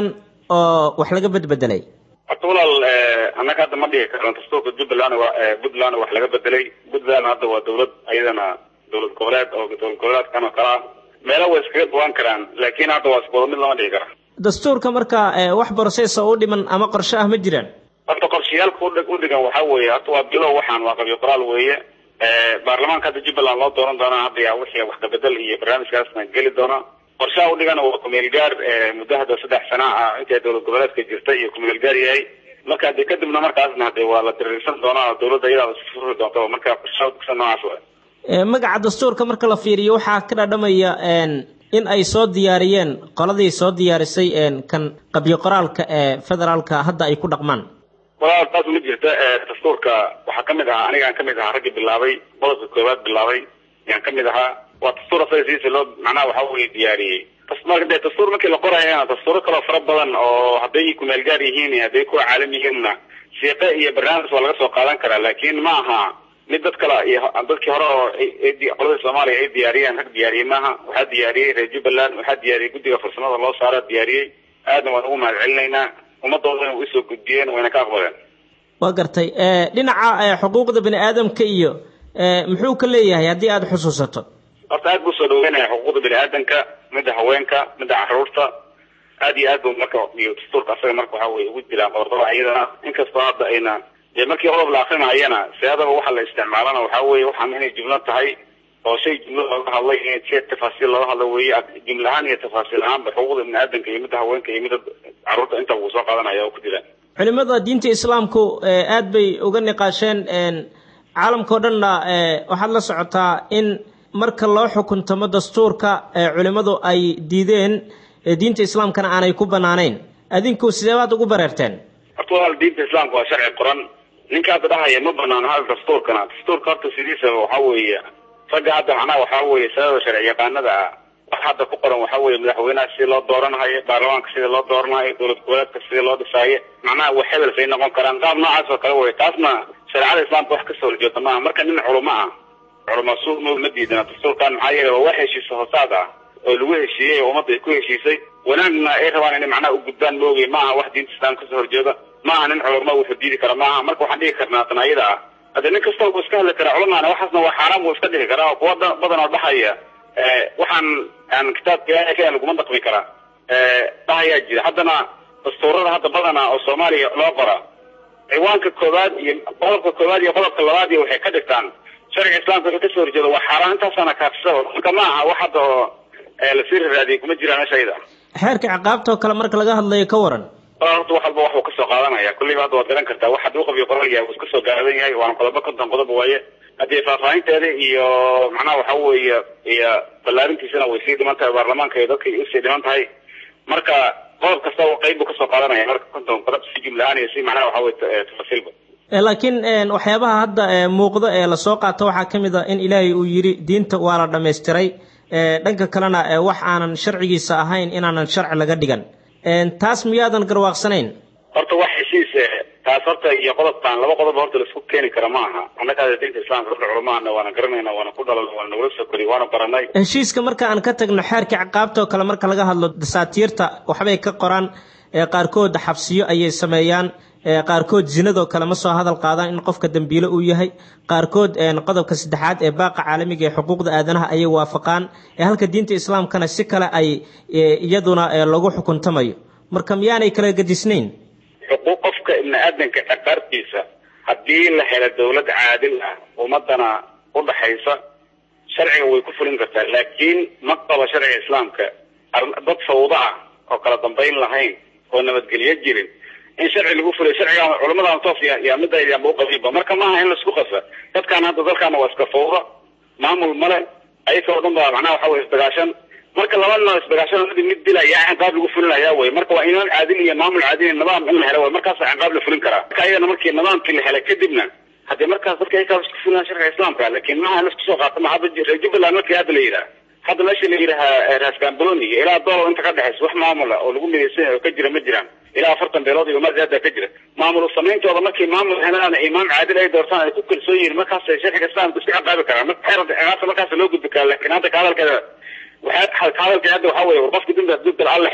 oo wax laga bedbedelay horta walaal annaga hadda ma dhigi karno dastuurka jubbaland puntland wax laga bedelay puntland hadda waa dawlad ayadana dawlad goboleed oo dawlad goboleedkan oo kale ah meelo way iskaga duwan karaan laakiin hadda waa iskuwada mid lama dhigi kara dastuurka marka wax process oo u dhiman ama qorshe ah ma jiraan horta qorshayaalka u dhigan waxaa weeye horta waa bilow waxaan waa qabyo qoraal weeye baarlamaanka hadda jubbaland loo dooran doona hadda yaa wixii wax kabedel iyo barnaamijkaasna geli doona qorshaha udhigan waa kumeel gaar muddo hadda saddex sana ah intay dawlad goboleedka jirta iyo kumeel gaar yahay marka de kadibna markaasna hade waa la diriirsan doonaa dawladda iyadaa isfuri doonta marka qorshaha udhigsan noocaas wa magaca dastuurka marka la fiiriyo waxaa ka dhadhamaya in ay soo diyaariyeen qoladii soo diyaarisay kan qabyo qoraalka ee federaalka hadda ay ku dhaqmaan walaal taas ma jirta dastuurka waxaa kamid ahaa anigaan kamid ahaa raggii bilaabay qodobka koowaad bilaabay ayaan kamid ahaa waa dastuur asaga sidiisa loo macnaha waxa weye diyaariyey de dastuur markii la qorayana dastuuro kaloo fara badan oo hadday kumeel gaar yihiin hadday kuwa caalam yihiinna siiqe iyo barnaamij waa laga soo qaadan karaa laakiin ma aha mid dad kale iyo dadkii hore oo qoladii soomaaliya ay diyaariyeen rag diyaariyey maaha waxaa diyaariyey reer jubbaland waxaa diyaariyey guddiga farsamada loo saara diyaariyey aadna waan ugu mahad celinaynaa ummadoodana way usoo gudbiyeen wayna ka aqbaleen waa gartay dhinaca xuquuqda bani aadamka iyo muxuu ka leeyahay haddii aada xusuusato horta aad buu soo dhaweynaya xuquuqda bani aadamka midda haweenka midda caruurta aad iyo aad bu marka iyo dastuurka asaga marka waxa weye ugu jiraan qodobada iyadana inkastoo hadda ayna dee markii qodob la akrinayana siyaadaba waxa la isticmaalana waxa weye waxaan inay jumlo tahay oo shay jumlo looga hadlay in si tafaasiil looga hadlo weye jumla ahaan iyo tafaasiil ahaanba xuquuqda bani aadamka iyo midda haweenka iyo midda caruurta inta wuu soo qaadanaya oo ku jiraan culimada diinta islaamku aad bay uga niqaasheen caalamkao dhanna waxaad la socotaa in marka loo xukuntamo dastuurka culimmadu ay diideen diinta islaamkana aanay ku banaanayn adinku sidee baad ugu bareerteen horta walaal diinta islaamka waa sharci qoran ninka hadda dhahaya ma banaano hal dastuurkana dastuurka horta sidiisaba waxa weeye ragga hadda macnaha waxaa weeye sanada sharci yaqaanada ah wax hadda ku qoran waxa weeye madaxweynaha sidii loo dooranahayo baarlamaanka sidii loo dooranayo dowlad goboleedka sidii loo dhisaayo macnaha wax hebel say noqon karaan qaab noocaas oo kale wey taasna shareecada islaamka wax kasoo horjeeda maaha marka nin culamo ah culama suuq ma diidana dastuurkan maxaa yeele waa wax heshiisa hoosaad ah oo lagu heshiiyey oo ummadda ay ku heshiisay wanaagna ay rabaan inay macnaha u gudbaan maogay maaha wax diinta islaamka kasoo horjeeda maaha nin culamo wuxuu diidi kara maaha marka waxaan dhigi karnaa tan ayada ah hadde nin kasta wuu iska hadli karaa culamaana waxaasna waa xaaraan buu iska dhihi karaa oo kuwa badan oo dhahaya waxaan aan kitaabka ilaahay ka laguma dhaqmi karaa dhahayaa jira haddana dastuurada hadda badana oo soomaaliya loo qora ciwaanka koowaad iyo qodobka koowaad iyo qodobka labaad iyo waxay ka dhigtaan sharciga islaamka wuxuu kasoo horjeeda waa xaaraan intaasana kaafisaba marka ma aha wax hadda oo lasii raraadiyay kuma jiraan meesha ayada xeerka ciqaabta oo kale marka laga hadlayo ka waran horta wax walba waxuu kasoo qaadanaya kulliba hadda waad garan kartaa wax hadduu qabiyo qoral yahay wuu iska soo gaadan yahay waana qodobo konton qodob waaye haddii faahfaahinteeda iyo macnaha waxa weeye iyo ballaarintiisana way sii dhiman tahay baarlamaanka iyo dadka usii dhiman tahay marka qodob kasta qayb buu kasoo qaadanaya marka konton qodob si jumlahaan iyo si macnaha waxa weye tafasiilba laakiin waxyaabaha hadda muuqdo ee lasoo qaato waxaa ka mid a in ilaahay uu yidhi diinta waa la dhammaystiray dhanka kalena wax aanan sharcigiisa ahayn inaanan sharci laga dhigan taas miyaadan garwaaqsanayn horta wax heshiis taas horta iyo qodobkan laba qodob horta laisku keeni kara ma aha annaga diinta islaamka dadka culamaana waana garanayna waana ku dhalal waana nagula soo koriy waana baranay heshiiska marka aan ka tagno xeerka ciqaabta oo kale marka laga hadlo dasaatiirta waxbay ka qoraan qaarkood xabsiyo ayay sameeyaan qaarkood zinadoo kale ma soo hadal qaadaan in qofka dembiile uu yahay qaarkood qodobka saddexaad ee baaqa caalamiga ee xuquuqda aadanaha ayay waafaqaan halka diinta islaamkana si kale ay iyaduna lagu xukuntamayo marka miyaanay kala gadisnayn xuquuq qofka ibni aadanka ciqaabtiisa haddii la helo dawlad caadil ah ummadana udhaxaysa sharciga way ku fulin kartaa laakiin ma qaba sharciga islaamka dad fawdo ah oo kala dambayn lahayn oo nabadgelyo jirin in sharci lagu fuliyo sharciga culamada toos yaa midaydanba uqabiinba marka maaha in laisku qasa dadkaan hadda dalkaana waa iska fawda maamul male ayagoo dhan baa macnaha waxa weye isdagaashan marka laba noo isdagaashan mid mid dilaya ciqaab lagu fulinayaa wey marka waa imaan caadil iyo maamul caadil iyo nidaam in la helo wey markaasa ciqaab la fulin karaa marka ayagana markii nidaamkii la helay kadibna haddii markaas dadka aykaa isku fulinaa sharciga islaamka laakiin maaha in laisku soo qaato ma hadda reer jubbaland markii hadda la yidhaha hadda meesha la yidhaha raaskambaloni iyo ilaa doolow inta ka dhexaysa wax maamula oo lagu midaysan yahay oo ka jira ma jiraan ilaa afartan beelood iyo marada ka jira maamul samayntooda markii maamul helaan imaam caadil ay doortaan ay ku kalsoon yihiin markaas sharciga islaamka isku ciqaabi karaan marka xeer ciqaabta markaas loo gudbi karaa laakiin hadda ka hadalkeeda waxaa ka hadalkeeda hadda waxaa weeye war qofka dembi hadduu gala alla xira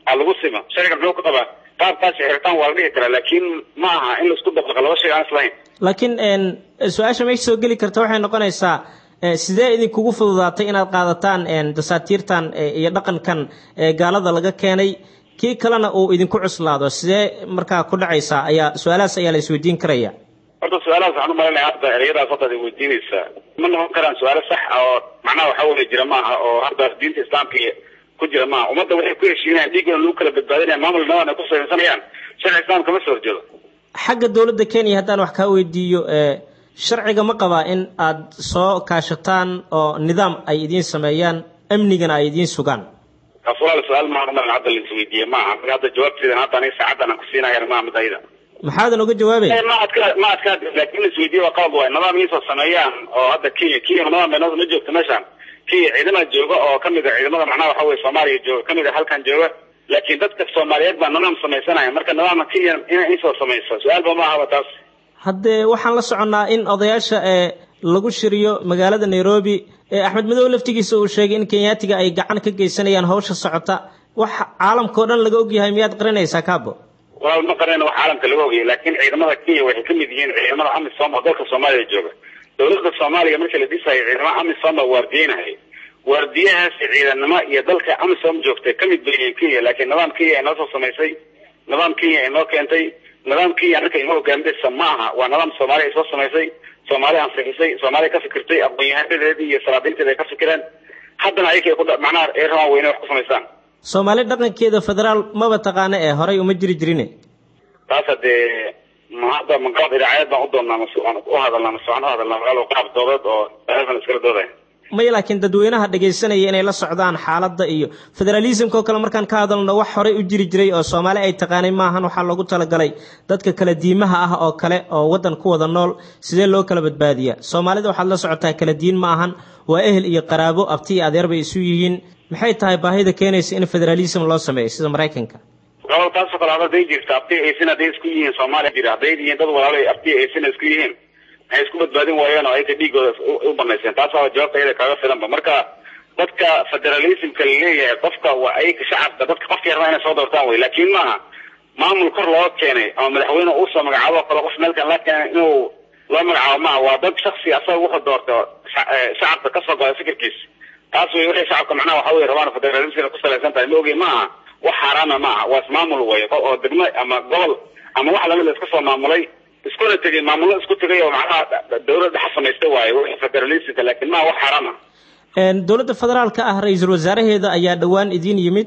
ha lagu sima sharciga muxuu ka qabaa qaabkaasi xiritaan waa la dhihi karaa laakiin ma aha in laisku dabaqa laba shay aan islahayn laakiin su-aasha meesha soo geli karta waxay noqonaysaa sidee idinkugu fududaatay inaad qaadataan dasaatiirtan iyo dhaqankan gaalada laga keenay kii kalena uu idinku cuslaado sidee markaa ku dhacaysaa ayaa su-aalahaas ayaa la isweydiin karaya horta su-aalahaas waxaan u malinaya hadda ereyadaas hadda ad weydiinaysaa ma noqon karaan su-aalo sax ah oo macnaha waxaa weli jira maaha oo hadda diinta islaamka ku jira maaha ummadda waxay ku heshiinayaan dhiiggooda lagu kala badbaadinaya maamul nadan ay ku samaysanayaan sharci islaamka ma soo horjeedo xagga dowladda kenya haddaan wax kaa weydiiyo sharciga ma qabaa in aad soo kaashataan oo nidaam ay idiin sameeyaan amnigana ay idiin sugaan taas walaal su-aal maaha umalan hadda la isweydiiye maaha marka hadda jawaabteedan hadda aniga saacaddan aan ku siinayana maaha mid ayada maxaadan oga jawaabaya ma adka ma adka laakin la isweydiye waa qalad waay nidaam iisoo sameeyaan oo hadda kenya kenya nidaam bay ma joogto meeshaan kenya ciidamada jooga oo kamid a ciidamada macnaha waxa weye soomaaliya jooga kamid a halkan jooga laakiin dadka soomaaliyeed baa nidaam samaysanaya marka nidaamka kenya inay iisoo samayso su-aalba ma ahaba taas haddee waxaan la soconnaa in odayaasha ee lagu shiriyo magaalada nairobi ee axmed madow laftigiisa uu sheegay in kenyaatiga ay gacan ka geysanayaan hawsha socota wax caalamkao dhan laga ogyahay miyaad qarinaysaa kaabo walaal ma qarina wax caalamka laga ogyahay laakiin ciidamada kenya waxay kamid yihiin ciidamada amisom oo dalka soomaaliya jooga dowladda soomaaliya markii la dhisayo ciidamada amisom baa waardiyeynahay waardiyahaasi ciidanimo iyo dalka amisom joogtay kamid bay yihiin kenya laakiin nidaam kenya ay noo soo samaysay nidaam kenya ay noo keentay nidaam kenya marka inoo hogaaminaysa ma aha waa nidaam soomaaliya ay soo samaysay soomaaliya ansixisay soomaaliya ka fikirtay aqoon-yahanadeedii iyo salaadiinteeda ay ka fikireen haddana ayakay ku macnaha ay rabaan weyne wax ku samaysaan soomaali dhaqankeeda federaal maba taqaano ee horay uma jiri jirine taas hadee ma hadda ma qaab idaacayad baan u doonnaa mase waan u hadalnaa mase waan u hadalnaa magaalo qaab doodeed oo eesan iskala doodaya maya laakiin dadweynaha dhagaysanaya inay la socdaan xaaladda iyo federalismka oo kale markaan ka hadalno wax horey u jiri jiray oo soomaali ay taqaanay maahan waxaa loogu talagalay dadka kala diimaha ah oo kale oo waddan ku wada nool sidee loo kala badbaadiyaa soomaalida waxaad la socotaa kala diin ma ahan waa ehel iyo qaraabo abti iyo adeer bay isu yihiin maxay tahay baahida keenaysa in federalism loo sameeyo sida maraykanka walaal taasoo kale hadday jirta abti aysin hadday isku yihiin soomaaliya jira hadday yihiin dad walaalo abti aysin isku yihiin maxay isku badbaadin waayeen oo ayka dhiigooda u banayseen taas waa jawaabta iyada kaaga filanba marka dadka federalismka laleeyahay qofka waa ayka shacabka dadka qofka yarna inay soo doortaan wey laakiin maaha maamul kor loo keenay ama madaxweyne uusoo magacaabo kale qof meelkan la keenay inuu loo magacaabo maaha waa dad shaksi asaga wuxuu doorta shacabka kasoo goda fikirkiisa taas wey waxay shacabka macnaha waxa wey rabaan federalismka ku salaysan tahay ma ogi maaha wax xaaraana maaha waa ismaamul wey oo degmo ama gobol ama wax lamid la iska soo maamulay iskuna tegay maamullo isku tegay oo macnaha dawladda dhex samaystay waaye wixii federalismka laakiin maaha wax xaaraam ah dowladda federaalka ah ra-iisul wasaaraheeda ayaa dhowaan idiin yimid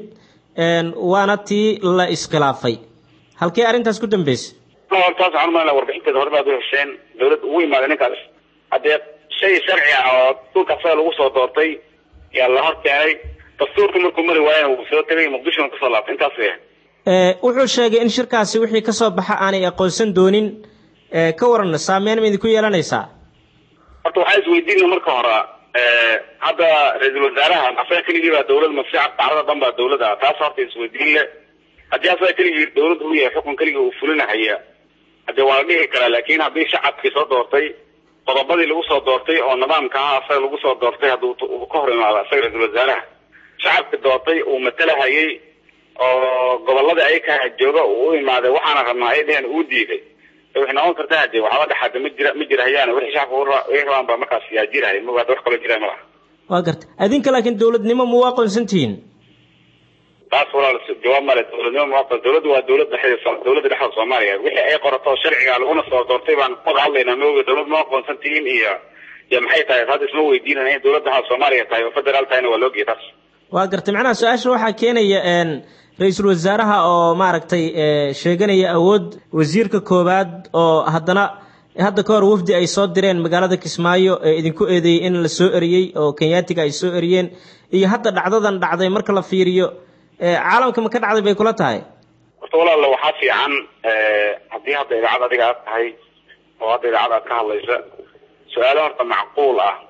waana tii la iskhilaafay halkee arrintaas ku dambeysay taas waxaan umalana warbixinteeda hore baad u hesheen dawladda ugu imaaday ninkaas haddee shay sharci ah oo dhulka asaga lagu soo doortay yaa la hor keenay dastuurka markuu mari waayana wuu soo tegay muqdishona kusoo laabtay intaas wey wuxuu sheegay in shirkaasi wixii ka soo baxa aanay aqoonsan doonin ka waran saameyn ma idinku yeelanaysaa horta waxaa isweydiina marka hore hadda ra-iisul wasaaraha asaga keligii baa dawlad mase carada dhan baa dawlad ah taas horta isweydiin le haddii asaga keligii dawladda u yahay xukun keligii uu fulinahaya hadee waa la dhihi karaa laakin haddii shacabkii soo doortay qodobadii lagu soo doortay oo nidaamka aha asaga lagu soo doortay hadduu ka hor imaado asaga ra-iisul wasaaraha shacabka doortay uu matalahayay oo gobolladii ayaka jooga uu u imaaday waxaana rabnaa ay dheheen uu diiday waxay noqon kartaa hadee waxba dhexaada ma jira ma jirahayaan wixii shacabka ay rabaan baa markaas yaa jirahay ma hadda wax kaloo jiraya malaha waa garta adinka laakiin dowladnimo ma u aqoonsan tihiin taas walaal jawaab male dowladnimo ma aqoon dowladdu waa dowladda dhexdeeda dowladda dhexda soomaaliya wixii ay qorato sharciga laguna soo doortay baan wada hadlaynaa ma oga dowlad ma aqoonsan tihiin iyo iyo maxay tahay hadda isma weydiinana in dowladda ha soomaaliya tahay oo federaal tahayna waa loogiya taas waa gartay macnaha su-aasha waxaa keenaya ra-iisul wasaaraha oo maaragtay sheeganaya awood wasiirka koowaad oo haddana hadda ka hor wafdi ay soo direen magaalada kismaayo ee idinku eedeeyey in la soo eriyey oo kenyaatiga ay soo eriyeen iyo hadda dhacdadan dhacday marka la fiiriyo caalamka ma ka dhacday bay kula tahay horta walaala waxaa fiican haddii hadda idaacad adiga aad tahay oo hadda idaacad aad ka hadlaysa su-aalo horta macquul ah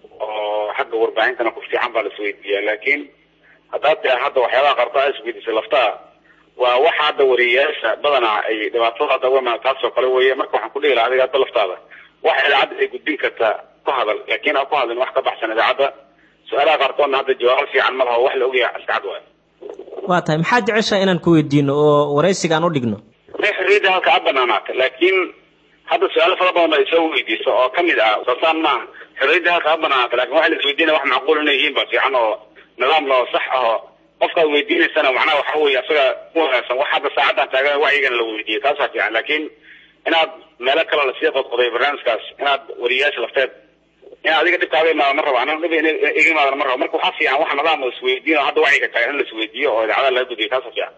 oo xagga warbaahintana ku fiican baa la isweydiiyaa laakiin haddaad tia hadda waxyaabaha qarta a isweydiisay laftaa waa waxa hadda wariyayaasha badanaa ay dhibaatada hadda uga imaan taasoo kale weeye marka waxaan ku dhihi lahaa adiga hadda laftaada wax idaacadda ay gudbin kartaa ku hadal laakiin aan ku hadlin wax ka baxsan idaacadda su-aalaha qaarkoodna hadda jawaabo fiican ma laha oo wax la ogyahay iska cad waayo waa tahay maxaad jeceshaha inaan ku weydiino oo waraysigaan u dhigno may xorriyadda halka ha banaanaata laakiin hadda su-aalo fara badan baa isoo weydiiso oo kamid ah sasaan maaha xorriyadda halka ha banaanaata lakin waxa la isweydiinaya wax macquul inay yihiin ba fiican oo nidaam loo sax aho qofkaad weydiinaysana macnaha waxa weeye asaga u wanaagsan wax hadda saacaddan taagan wacyigana la weydiiyo taasaa fiican laakiin inaad meelo kale lasii qodqoday barnaamijkaas inaad wariyayaasha lafteed in adiga dhibkaaga imaada ma rabo anaa dhib iga imaadana ma rabo marka waxaa fiican wax nidaam oo isweydiin oo hadda wacyiga taagan in la isweydiiyo oo idaacadaha laga gudbiyo taasaa fiican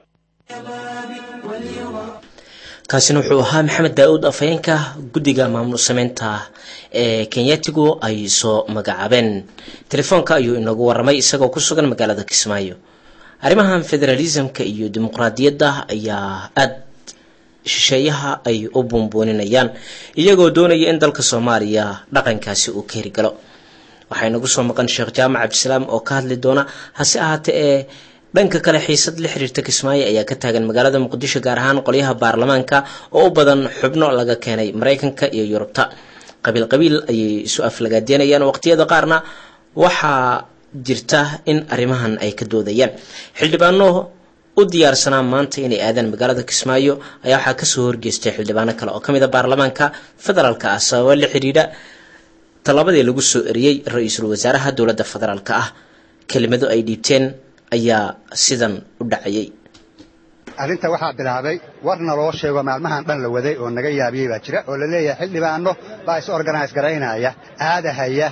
kaasina wuxuu ahaa maxamed daa-uud afhayeenka guddiga maamul sameynta ee kenyatigu ay soo magacaabeen telefoonka ayuu inagu waramay isagoo ku sugan magaalada kismaayo arrimahan federalismka iyo dimuqraadiyadda ayaa aada shisheeyaha ay u buunbuuninayaan iyagoo doonaya in dalka soomaaliya dhaqankaasi uu ka hirgalo waxaa inagu soo maqan sheekh jaamac cabdisalaam oo ka hadli doona hase ahaatee ee dhanka kale xiisad la xiriirta kismaayo ayaa ka taagan magaalada muqdisho gaar ahaan qolyaha baarlamaanka oo u badan xubno laga keenay maraykanka iyo yurubta qabiil qabiil ayay isu aflagaadeynayaan waqtiyada qaarna waxaa jirta in arrimahan ay ka doodayaan xildhibaano u diyaarsanaa maanta inay aadaan magaalada kismaayo ayaa waxaa kasoo horgeystay xildhibaano kale oo kamid a baarlamaanka federaalka ah sababa la xidhiidha tallabadii lagu soo eriyey ra-iisul wasaaraha dowladda federaalka ah kelimado ay dhiibteen ayaa sidan u dhacayay arrinta waxaa bilaabay warna loo sheego maalmahan dhan la waday oo naga yaabiyey baa jira oo la leeyahay xildhibaano baa is organise garaynaya aadahaya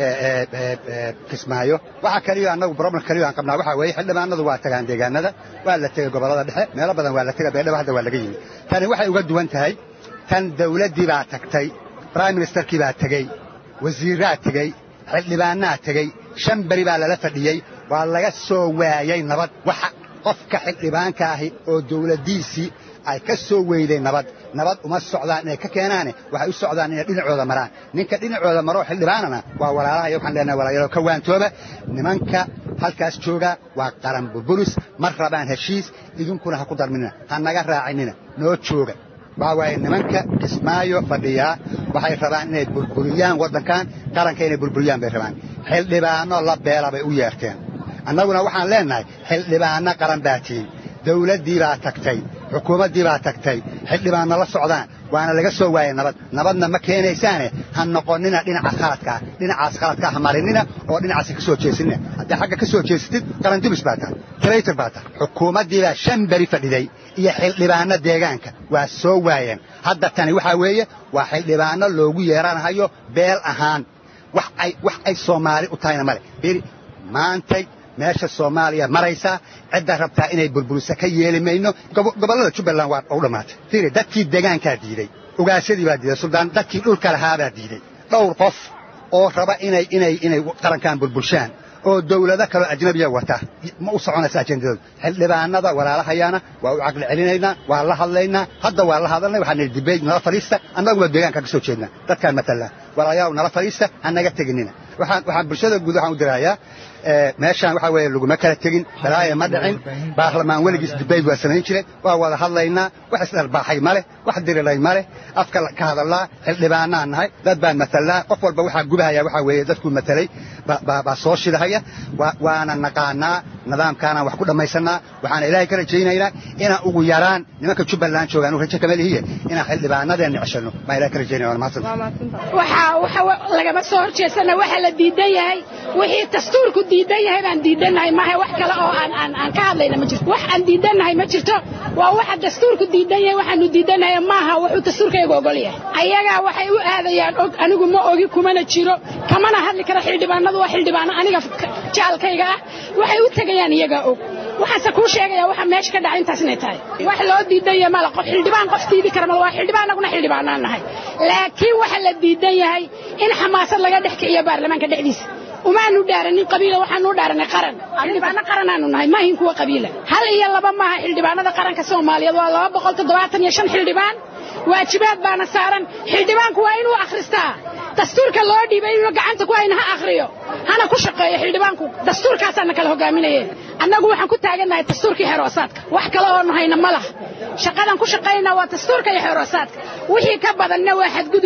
kismaayo waxa kaliyo annagu problem kaliyo aan qabnaa waxaa weeye xildhibaanadu waa tagaan deegaanada waa la tegey gobollada dhexe meelo badan waa la tegay beedhaba hadda waa laga yimi tani waxay uga duwan tahay tan dawladdii baa tagtay brime ministerkii baa tegey wasiirraa tegey xildhibaannaa tegey shan beri baa lala fadhiyey waa laga soo waayey nabad waxa qofka xildhibaanka ahi oo dawladdiisii ay ka soo weyday nabad nabad uma socdaan inay ka keenaane waxay u socdaan inay dhinacooda maraan ninka dhinacooda maroo xildhibaanana waa walaalahay waxaan leenahay walaalayaal ka waantooba nimanka halkaas jooga waa qaran burburis ma rabaan heshiis idinkuna ha ku darminina ha naga raacinina noo jooga waxaa waaye nimanka kismaayo fadhiyaa waxay rabaan inay burburiyaan waddankan qaranka inay burburiyaan bay rabaan xildhibaano la beela bay u yeerteen annaguna waxaan leennahay xildhibaanno qaran baa tihin dawladdii baa tagtay xukuumaddii baa tagtay xildhibaanno la socdaan waana laga soo waayay nabad nabadna ma keenaysaane ha noqonnina dhinaca khaladkaa dhinacaas khaladkaa ha marinina oo dhinacaasi ka soo jeesinina haddii xagga ka soo jeesatid qarandubis baa tahay traytor baa tahay xukuumaddii baa shan beri fadhiday iyo xildhibaanno deegaanka waa soo waayeen hadda tani waxaa weeye waa xildhibaanno loogu yeeranahayo beel ahaan wax ay wax ay soomaali u tahayna male beri maantay meesha soomaaliya maraysaa cidda rabtaa inay burburisa ka yeeli mayno gobollada jubbaland waa u dhammaatay fiiri dadkii deegaankaa diiday ogaasyadii baa diiday suldaan dadkii dhulka lahaabaa diiday dhowr qof oo raba inay inay inay qarankan bulbulshaan oo dawlado kaloo ajnabiya wata ma u soconaysa ajendadoodu xildhibaanada walaalahayaana waa u caqli celinaynaa waa la hadlaynaa hadda waa la hadalnay waxaan nihi dibeyd nala fadhiista annaguba deegaanka ka soo jeednaa dadkaan matallaa walaalayaal nala fadhiista ha naga teginina waxaan waxaan bulshada guud waxaan u dirayaa meeshaan waxaa weeye laguma kala tegin balaaya ma dhicin baarlamaan weligiis dibayd waa samayn jire waa wada hadlaynaa wax isdharbaaxay ma leh wax dirilay ma leh afka ka hadallaa xildhibaanaan nahay dad baan matallaa qof walba waxaa gubahaya waxaa weeye dadkuu matalay baa soo shidahaya waana naqaanaa nidaamkaanaan wax ku dhammaysannaa waxaana ilaahay ka rajaynaynaa inaan ugu yaraan nimanka jubbaland joogaan u rajo kama lihiye inaan xildhibaanadeenna ceshanno baan ilahay ka rajaynaya waana mahadsantahay waxa waxa lagama soo horjeesana waxa la diidan yahay wixii dastuurku diidan yahay baan diidannahay maaha wax kale oo aan aan aan ka hadlayna ma jirto wax aan diidannahay ma jirto waa waxa dastuurku diidan yahay waxaanu diidannahay maaha wuxuu dastuurkayga ogol yahay ayagaa waxay u aadayaan og anigu ma ogi kumana jiro kamana hadli karo xildhibaanadu waa xildhibaano aniga jaalkayga ah waxay u tegayaan iyagaa og waxaase kuu sheegaya waxa meesha ka dhaca intaas inay tahay wax loo diidan yahay mala qof xildhibaan qof diidi kara mal waa xildhibaan anaguna xildhibaanaan nahay laakiin waxa la diidan yahay in xamaasad laga dhex kiciyo baarlamaanka dhexdiisa umaanu dhaaranin qabiila waxaanu dhaaranay qaran xildhibaano qaranaanu nahay maahin kuwa qabiila hal iyo laba maaha xildhibaanada qaranka soomaaliyeed waa laba boqol toddobaatan iyo shan xildhibaan waajibaad baana saaran xildhibaanku waa inuu akhristaa dastuurka loo dhiibay inuu gacanta ku hayna ha akhriyo hana ku shaqeeyo xildhibaanku dastuurkaasaana kala hogaaminaye annagu waxaan ku taagannahay dastuurkii xeroosaadka wax kale oonu hayna ma laha shaqadan ku shaqaynaa waa dastuurka iyo xeroosaadka wixii ka badanna waa xadgudub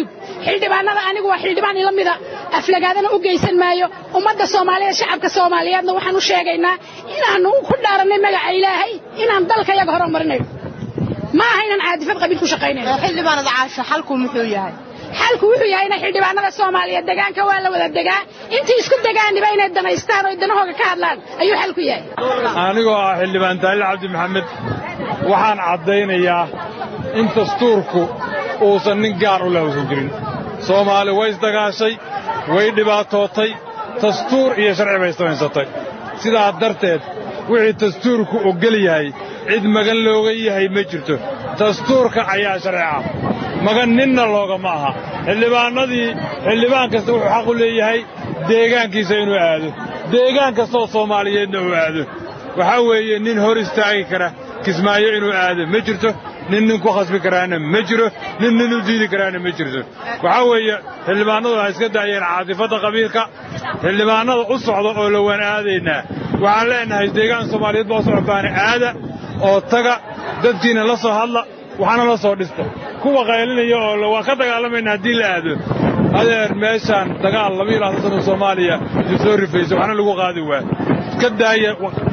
xildhibaanada anigu waa xildhibaan ila mida aflagaadana u geysan maayo ummadda soomaaliyeed shacabka soomaaliyeedna waxaan u sheegaynaa inaannu ku dhaarannay magaca ilaahay inaan dalka yaga horumarinayo ma aha inaan caadifad qabiil ku shaqaynayno xildhibaanada caasho xalku muxuu yahay xalku wuxuu yahay inay xildhibaanada soomaaliyeed degaanka waa la wada degaa intii isku degaaniba inay danaystaan oo danahooga ka hadlaan ayuu xalku yahay anigoo ah xildhibaan taaliil cabdi maxamed waxaan caddaynayaa in dastuurku uusan nin gaar u leh jirin soomaali way isdagaashay way dhibaatootay dastuur iyo sharci bay samaysatay sidaa darteed wixii dastuurku oggol yahay cid magan looga yahay ma jirto dastuurka ayaa sharci ah magan ninna loogama aha xildhibaannadii xildhibaan kasta wuxuu xaq u leeyahay deegaankiisa inuu aado deegaan kastaoo soomaaliyeedna uu aado waxaa weeye nin hor istaagi kara kismaayo inuu aado ma jirto nin nin ku khasbi karaana ma jiro nin nin u diidi karaana ma jirto waxaa weeye xildhibaannadu waxay iska daayeen caadifadda qabiilka xildhibaannada u socda oo la waan aadaynaa waxaan leenahay deegaan soomaaliyeed baa u socotaana aada oo taga dadkiina la soo hadla waxaana la soo dhista kuwa qaylinaya oo waa ka dagaalamayna haddii la aado adeer meeshaan dagaal laba iyo labaatan sano soomaaliya isu soo rifaysa waxna lagu qaadi waa ka daaya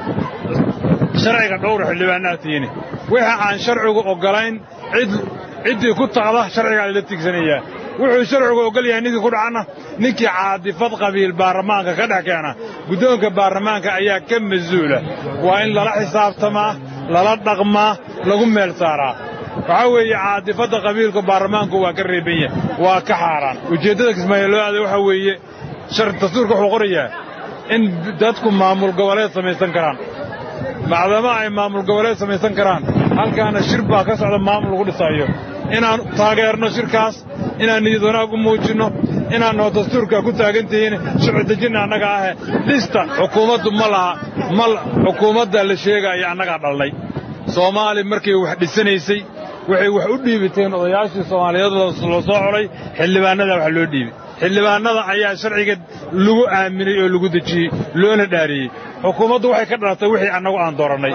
sharciga dhowra xildhibaannaha tiini wixii aan sharcigu oggolayn cid ciddii ku taqda sharcigaa lala tigsanayaa wuxuu sharcigu oggol yahay ninkii ku dhacanna ninkii caadifad qabiil baarlamaanka ka dhex keena guddoonka baarlamaanka ayaa ka mas-uula waa in lala xisaabtamaa lala dhaqmaa lagu meel saaraa waxaa weeye caadifadda qabiilka baarlamaanku waa ka reeban yahay waa ka xaaraan ujeeddada kismaayo loo aaday waxaa weeye dastuurka wuxuu qorayaa in dadku maamul goboleed samaysan karaan macdama ay maamul goboleed samaysan karaan halkaana shir baa ka socda maamul lagu dhisaayo inaan taageerno shirkaas inaan niyad wanaag u muujinno inaanoo dastuurka ku taagan tihiin sharci dejinna annaga ahe dhista xukuumaddu ma laha ma xukuumadda la sheegaya annagaa dhalnay soomaali markay wax dhisanaysay waxay wax u dhiibiteen odayaashii soomaaliyeed loo soo colay xildhibaannada wax loo dhiibi xildhibaannada ayaa sharciga lagu aaminay oo lagu dejiyey loona dhaariyey xukuumaddu waxay ka dhalatay wixii annagu aan doorannay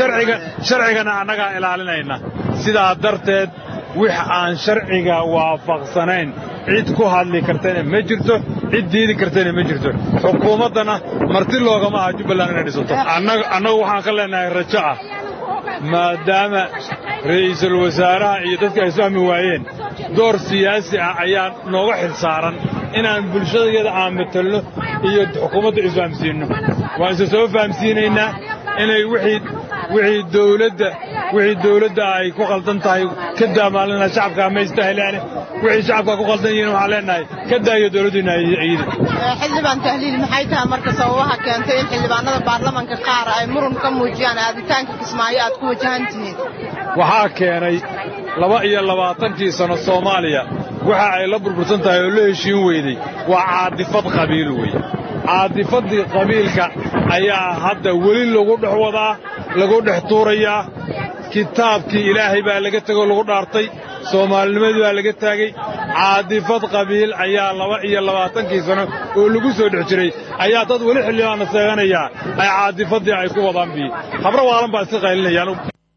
sharcigana annagaa ilaalinayna sidaa darteed wix aan sharciga waafaqsanayn cid ku hadli kartana ma jirto cid diidi kartana ma jirto xukuumaddana marti loogama aha jubbaland inay dhisato annagu waxaan ka leenahay rajo ah maadaama ra'iisul wasaaraha iyo dadka ay isfahmi waayeen door siyaasi ah ayaa nooga xil saaran inaan bulshadayada aan matalno iyo xukuumadda isfahamsiinno waan isa soo fahamsiinaynaa inay wixii dawladda wixii dawladda ay ku qaldan tahay ka daamaalina shacabka ma istahleane wixii shacabka ku qaldan yihiin waxaan leenahay ka daayo dawladdiina iyada xildhibaan tahliil maxay tahay marka sababaha keentay in xildhibaanada baarlamanka qaar ay murun ka muujiyaan aaditaanka kismaayo aad ku wajahan tihiin waxaa keenay laba iyo labaatankii sanno soomaaliya waxa ay la burbursan tahay oo la heshiin weyday waa caadifad qabiil wey caadifaddii qabiilka ayaa hadda weli lagu dhex wadaa lagu dhex tuurayaa kitaabkii ilaahay baa laga tegoo lagu dhaartay soomaalinimadii baa laga taagay caadifad qabiil ayaa laba iyo labaatankii sano oo lagu soo dhex jiray ayaa dad weli xildhibaanna seeganayaa ay caadifaddii ay ku wadaan bi habro waalan baa iska qaylinayaan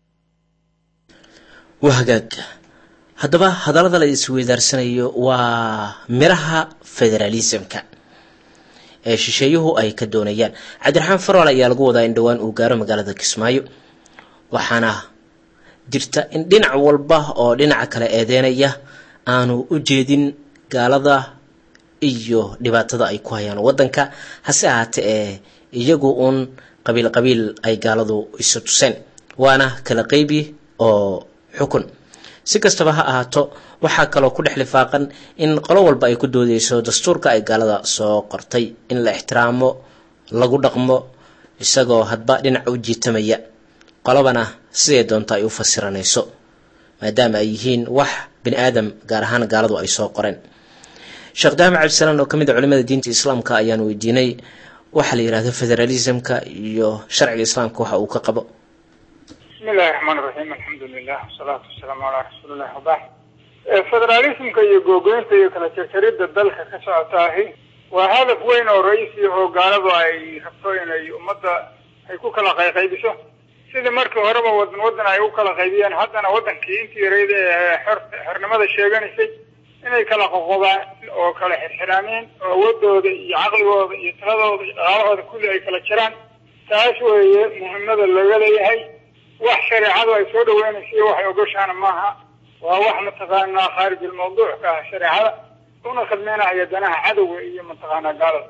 waa hagaag haddaba hadallada la isweydaarsanayo waa miraha federaalisamka ee shisheeyuhu ay ka doonayaan cabdiraxmaan farwal ayaa lagu wadaa in dhowaan uu gaaro magaalada kismaayo waxaana jirta in dhinac walba oo dhinaca kale eedeynaya aanu u jeedin gaalada iyo dhibaatada ay ku hayaan wadanka hase ahaatee ee iyagu uun qabiil qabiil ay gaaladu isu tuseen waana kala qeybi oo xukun si kastaba ha ahaato waxaa kaloo ku dhex lifaaqan in qolo walba ay ku doodeyso dastuurka ay gaalada soo qortay in la ixtiraamo lagu dhaqmo isagoo hadba dhinac u jiitamaya qolobana siday doonto ay u fasiranayso maadaama ay yihiin wax bini aadam gaar ahaan gaaladu ay soo qoreen sheekh daahmed cabdisalaan oo kamid a culimada diinta islaamka ayaan weydiinay waxaa la yidhahdo federalismka iyo sharciga islaamka waxa uu ka qabo bismi illahi raxmaan iraxiim alxamdu lilah wasalaatu wasalaamu calaa rasuulilah wabacd federalismka iyo googoynta iyo kala jarjaridda dalka ka socotaahi waa hadaf weyn oo ra-iisi oo gaaladu ay rabto inay ummadda ay ku kala qayqaybiso sidii markii horeba wadan wadan ay u kala qaybiyeen haddana wadankii intii yarayda ee xor xornimada sheeganaysay inay kala qoqobaan oo kala xirxiraaneen oo awoodooda iyo caqligooda iyo tiradooda iyo dhaqaalahooda kulli ay kala jiraan taas weeye muhiimada looga leeyahay wax shareecadu ay soo dhaweynaysa iyo waxay ogoshaana maaha waa wax mataqaanaa khaarij almawduuc ka ah shareecada una khidmeynaya danaha cadowga iyo mataqaanaa gaalada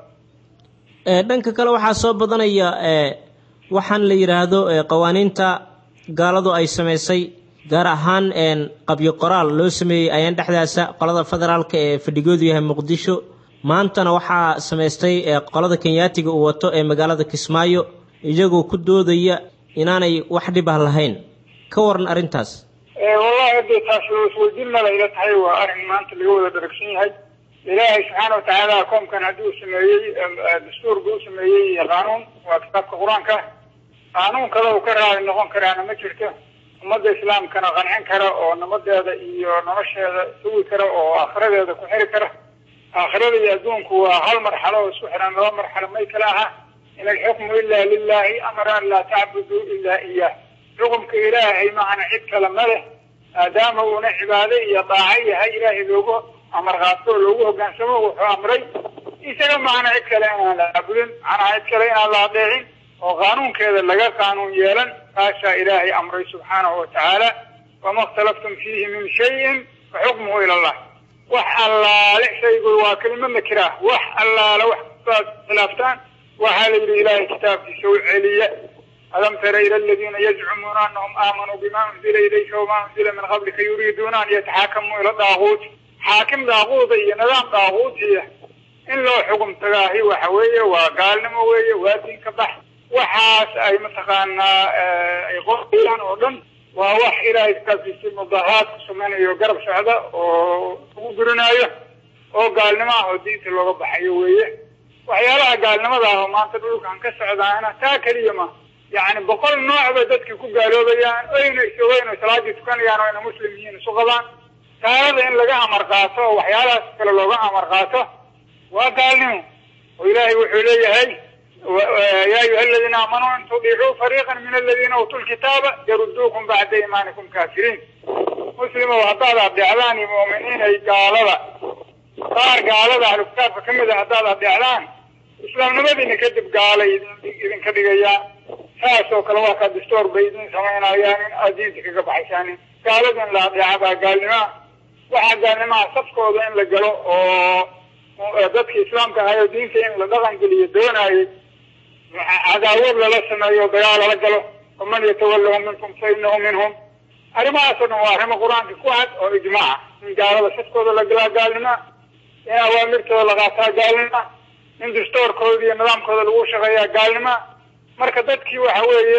dhanka kale waxaa soo badanaya waxaan la yidhaahdo qawaaniinta gaaladu ay samaysay gaar ahaan qabyo qoraal loo sameeyey ayaan dhexdaasa qolada federaalka ee fadhigoodu yahay muqdisho maantana waxaa samaystay qolada kenyaatiga uu wato ee magaalada kismaayo iyagoo ku doodaya inaanay wax dhib ah lahayn ka waran arrintaas wallahi hadee taas loo isweydiin mala ila tahay waa arrin maanta laga wada dharagsan yahay ilaahay subxaana watacaala koomkan haddii uu sameeyey dastuurka u sameeyey iyo qaanuun waa kitaabka qur-aanka qaanuun kale uu ka raali noqon karaana ma jirto ummadda islaamkana qancin kara oo nabadeeda iyo nolosheeda sugi kara oo aakhiradeeda ku xiri kara aakhirada iyo adduunku waa hal marxalo oo isku xiran laba marxalo may kala aha in alxukmu ila lilahi amara an laa tacbuduu ila iyah xukumka ilaahay macana cid kale ma leh maadaama uuna cibaado iyo daaco yahay ilaahay loogu amar qaato oo loogu hogaansamo wuxuu amray isaga macana cid kale inaan la caabudin macnaha cid kale inaan la adeecin oo qaanuunkeeda laga qaanuun yeelan taasaa ilaahay amray subxaanahu watacaala wama اkhtalaftum fiihi min shayin faxukmuhu ila allah wax allaale shaygu waa kelima nakira wax allaale wax kastaad khilaaftaan waxaa la yidhi ilaahay kitaabkiisa u celiya alam tara ila aladiina yazcumuuna anahum aamanuu bima unzila ilayka wama unzila min qablika yuriiduuna an yataxaakamuu ila daaguut xaakim daaquuda iyo nidaam daaquutiya in loo xugum tagaahi waxa weeye waa gaalnimo weeye waa diin ka bax waxaas ay mataqaanaa ay qorayaan oo dhan waa wax ilaahay kitaabkiisa mudaharaad ku samaynayo garab socda oo ugu gurinaayo oo gaalnimo ah oo diinta looga baxayo weeye waxyaalaha gaalnimada ah oo maanta dhulkan ka socdaana taa keliya ma yacni boqol nooc bay dadkii ku gaaloobayaan oyna isogeyn oo salaadii tukanayaan oo ayna muslim yihiin isu qabaan gaalada in laga amar qaato oo waxyaalahaas kale looga amar qaato waa gaalnimo oo ilaahay wuxuu leeyahay ya ayuha aladiina aamanuu in tudiicuu fariiqa min aladiina uutuu lkitaaba yaruduukum bacda iimaanikum kaafiriin muslimow haddaad adeecdaan iyo mu'miniinay gaalada qaar gaalada ahlu kitaabka ka mid a haddaad adeecdaan islaamnimadiina kadib gaalay idinka dhigayaa saas oo kale waa kaa distoor bay idin samaynayaan in aad diinta kaga baxaysaanin gaalada in la adeeca baa gaalnimaa waxaa gaalnimaha safkooda in la galo oo dadka islaamka ahayo diinta in la dhaqan geliyo doonayay cadaawad lala sameeyo dagaal lala galo waman yatawallahum minkum fa inahu minhum arrimahaasoo dhan waa arrimo qur-aanka ku cad oo ijmaaca in gaalada safkooda la galaa gaalnima in awaamirtooda la qaataa gaalnima in dastoorkooda iyo nidaamkooda lagu shaqeeyaa gaalnima marka dadkii waxa weeye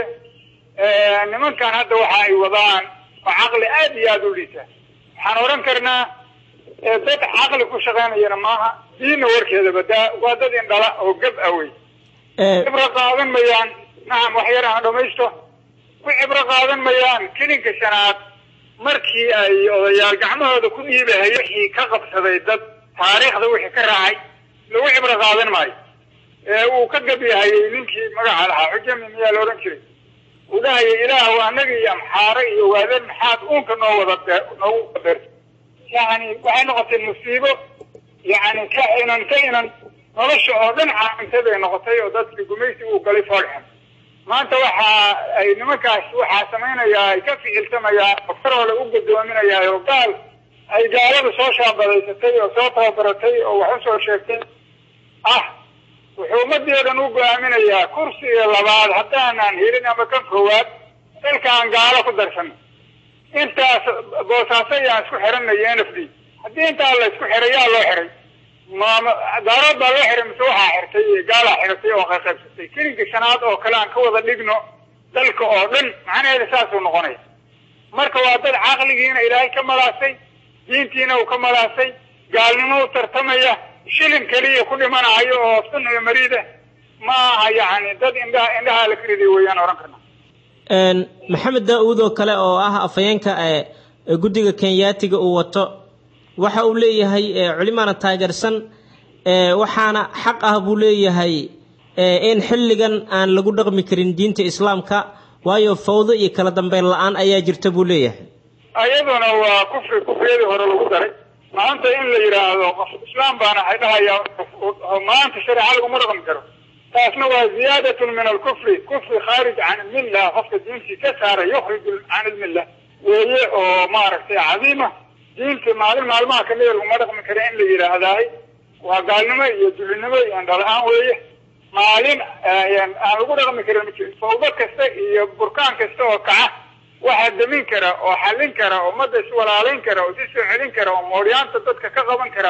nimankan hadda waxa ay wadaan waa caqli aad iyo aada u liita waxaan odhan karnaa dad caqli ku shaqaynayana maaha diinna warkeeda badaa waa dad indhala oo gab ah wey cibro qaadan mayaan nacam wax yar aan dhamaysto ku cibro qaadan mayaan kelinka shanaad markii ay odayaal gacmahooda ku dhiibahay wixii ka qabsaday dad taariikhda wixii ka raacay lagu cibro qaadan maayo ee uu ka gabyahayay ninkii magaca lahaa xujami miyaa la odhan jiray uu dhahayay ilaahu annaga iyo amxaare iyo waadeen maxaad uunka noo wada noogu qader yani waxay noqotay musiibo yani ka inan ka inan nolosha oo dhan caamintay bay noqotay oo dadkii gumaysi uu galay foolxun maanta waxa ay nimankaas waxaa samaynayaa ay ka ficiltamayaa oo farole u gadoominayaa oo gaal ay gaalada soo shaabadaysatay oo soo tababaratay oo wax usoo sheegtay ah wuxuu ummadii o dhan u go-aaminayaa kursi iyo labaad haddaanan helin ama kan koowaad dalkaan gaalo ku darsan intaas boosaaso ayaan isku xiranaya n f d haddii intaa la isku xiray yaa loo xiray mgaarood baa loo xiray mise waxaa xirtay gaalaa xiratay oo qaqaybsatay kelinka shanaad oo kale aan ka wada dhigno dalka oo dhan macnaheeda saasuu noqonaya marka waa dad caqligiina ilaahay ka malaasay diintiina uu ka malaasay gaalnimo u tartamaya shilin keliya ku dhimanayo oo sun iyo mariida ma aha yani dad indhaha indhaha la kariday weeyaan ohan karna maxamed daa-uud oo kale oo ah afhayeenka guddiga kenyaatiga uu wato waxa uu leeyahay culimaana taageersan waxaana xaq ah buu leeyahay in xilligan aan lagu dhaqmi karin diinta islaamka waayo fawdo iyo kala dambeyn la-aan ayaa jirta buu leeyahay ayaduna waa kufri kufriyadii hore lagu daray maanta in la yidhaahdo qof islaam baana waxay dhahaya maanta shareeca laguma dhaqmi karo taasna waa ziyaadatun min alkufri kufri khaarij can ilmilla qofka diintii ka saara yukhrij can ilmilla weeye oo maaragtay cadiima diinta maalin maalmaha kamida laguma dhaqmi karo in la yidhaahdaay waa gaalnimo iyo dulinimo iyo andhala-aan weeye maalin aan lagu dhaqmi karin ma jirin fawdo kasta iyo burkaan kasta oo kaca waxaa demin kara oo xallin kara oo ummadda iswalaalayn kara oo si soo celin kara oo mooryaanta dadka ka qaban kara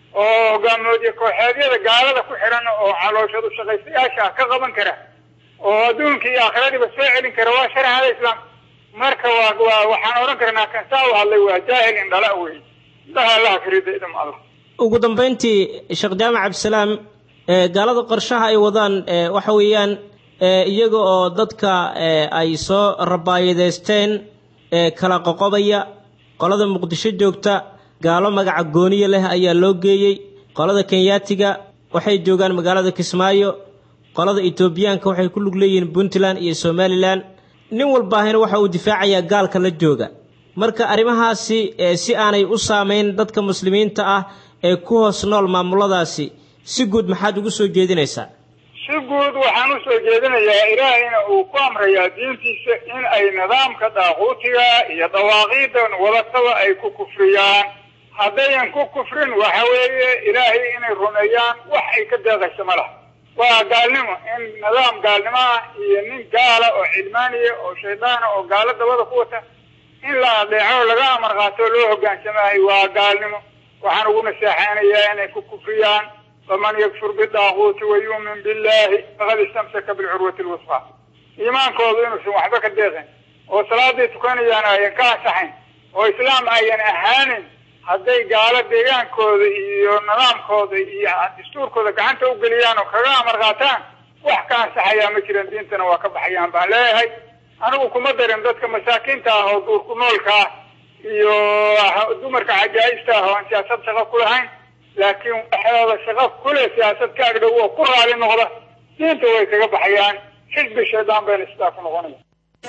oo hogaamiyoodyo kooxeedyada gaalada ku xiran oo calooshadu shaqaystayaasha ka qaban kara oo adduunka iyo aakhiradiiba soo celin kara waa shareecada islaam marka waa waa waxaan odhan karnaa kan saa u hadlay waa jaahil indhala wey indhaha allaha karida idam allah ugu dambayntii sheekh jaamac cabdisalaam gaalada qorshaha ay wadaan waxa weeyaan iyaga oo dadka ay soo rabaayadeysteen kala qoqobaya qolada muqdisho joogta gaalo magaca gooniye leh ayaa loo geeyey qolada kenyaatiga waxay joogaan magaalada kismaayo qolada etoobiyaanka waxay ku lug leeyihiin puntland iyo somalilan nin walbaahina waxa uu difaacayaa gaalka la jooga marka arrimahaasi si aanay u saameyn dadka muslimiinta ah ee ku hoos nool maamuladaasi si guud maxaad ugu soo jeedinaysaa si guud waxaan u soo jeedinayaa ilaahayna uu ku amrayaa diintiisa in ay nidaamka daaquutiga iyo dawaaqiidan wadataba ay ku kufriyaan haddayan ku kufrin waxa weeye ilaahay inay rumeeyaan wax ay ka deeqayso ma laha waa gaalnimo in nidaam gaalnimo ah iyo nin gaala oo cilmaaniya oo shaydaana oo gaalo dabada ku wata in la adeeco laga amar qaato loo hogaansamahay waa gaalnimo waxaan ugu naseexaynayaa inay ku kufriyaan faman yakfur bidaaquuti wa yuumin billahi faqad istamsaka bilcurwati lwusqa iimaankoodu inuusan waxba ka deeqin oo salaaday tukanayaan ayan ka ansaxayn oo islaam ayan ahaanin hadday gaalo deegaankooda iyo nidaamkooda iyo dastuurkooda gacanta u geliyaan oo kaga amar qaataan wax ka ansaxayaa ma jiran diintana waa ka baxayaan baan leeyahay anigu kuma darin dadka masaakiinta ah oo duurku noolka ah iyo dumarka cajaa'ista ah oo aan siyaasad shaqo ku lahayn laakiin waxooda shaqo kule siyaasad ka agdhow oo ku raali noqda diinta way kaga baxayaan xisbi shaydaan bayna sidaa ku noqonaya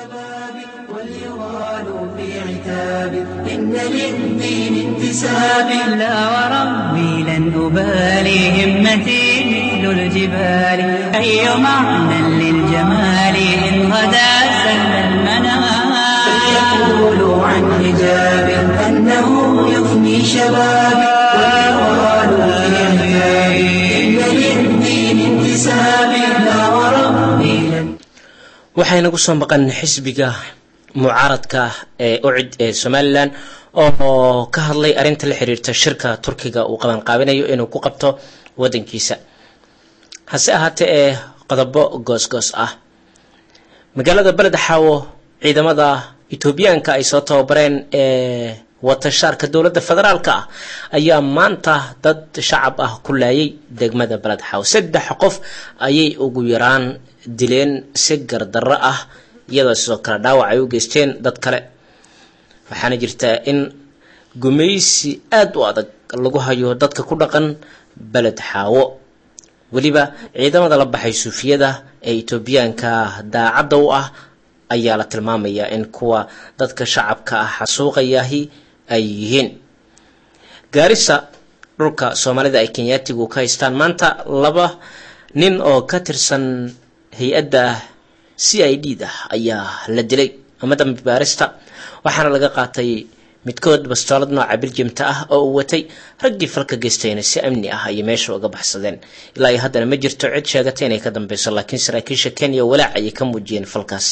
واليغال في عتاب إن للدين انتساب لا وربي لن أبالي همتي مثل الجبال أي معنى للجمال إن غدا سل المنام فليقولوا عن حجاب أنه يفني شبابي واليغال في عتاب إن للدين انتساب لا وربي لن waxaynagu soo maqan xisbiga mucaaradka ee ucid ee somalilan oo ka hadlay arrinta la xiriirta shirka turkiga uu qabanqaabinayo inuu ku qabto wadankiisa hase ahaatee ee qodobo goosgoos ah magaalada beled xaawo ciidamada etoobiyaanka ay soo tababareen ee watashaarka dowladda federaalka ah ayaa maanta dad shacab ah ku laayay degmada beled xaawo saddex qof ayay ugu yaraan dileen si gardarro ah iyadoo sidoo kale dhaawac ay u geysteen dad kale waxaana jirtaa in gumaysi aada u adag lagu hayo dadka ku dhaqan beled xaawo weliba ciidamada la baxay suufiyada ee etoobiyaanka daacadda u ah ayaa la tilmaamayaa in kuwa dadka shacabka ah xasuuqayahi ay yihiin gaarisa dhulka soomaalida ay kenyaatigu ka haystaan maanta laba nin oo ka tirsan hay-adda c i d da ayaa la dilay ama dambi baarista waxaana laga qaatay midkood bastoolad nooca biljamta ah oo uu watay raggii falka geystayna si amni ah ayay meesha uga baxsadeen ilaa iyo haddana ma jirto cid sheegata inay ka dambeyso laakiin saraakiisha kenya walaac ayay ka muujiyeen falkaas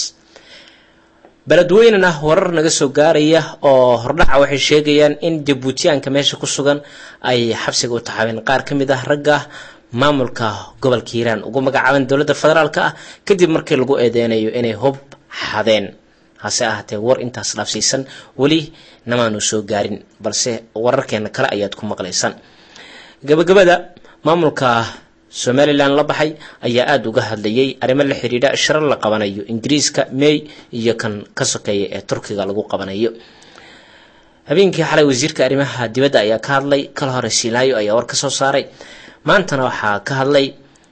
beledweynena warar naga soo gaaraya oo hordhaca waxay sheegayaan in jabuutiyaanka meesha ku sugan ay xabsiga u taxaabeen qaar ka mid ah ragga maamulka gobolka hiiraan ugu magacaaban dowladda federaalka ah kadib markii lagu eedeynayo inay hub xadeen hase ahaatee war intaas dhaafsiisan weli namaanu soo gaarin balse wararkeena kale ayaad ku maqlaysaan gabagabada maamulka somalilan la baxay ayaa aada uga hadlayay arrimo la xidhiidha shiro la qabanayo ingiriiska may iyo kan ka sokeeya ee turkiga lagu qabanayo habeenkii xalay wasiirka arrimaha dibadda ayaa ka hadlay kala hore silaayo ayaa war ka soo saaray maantana waxaa ka hadlay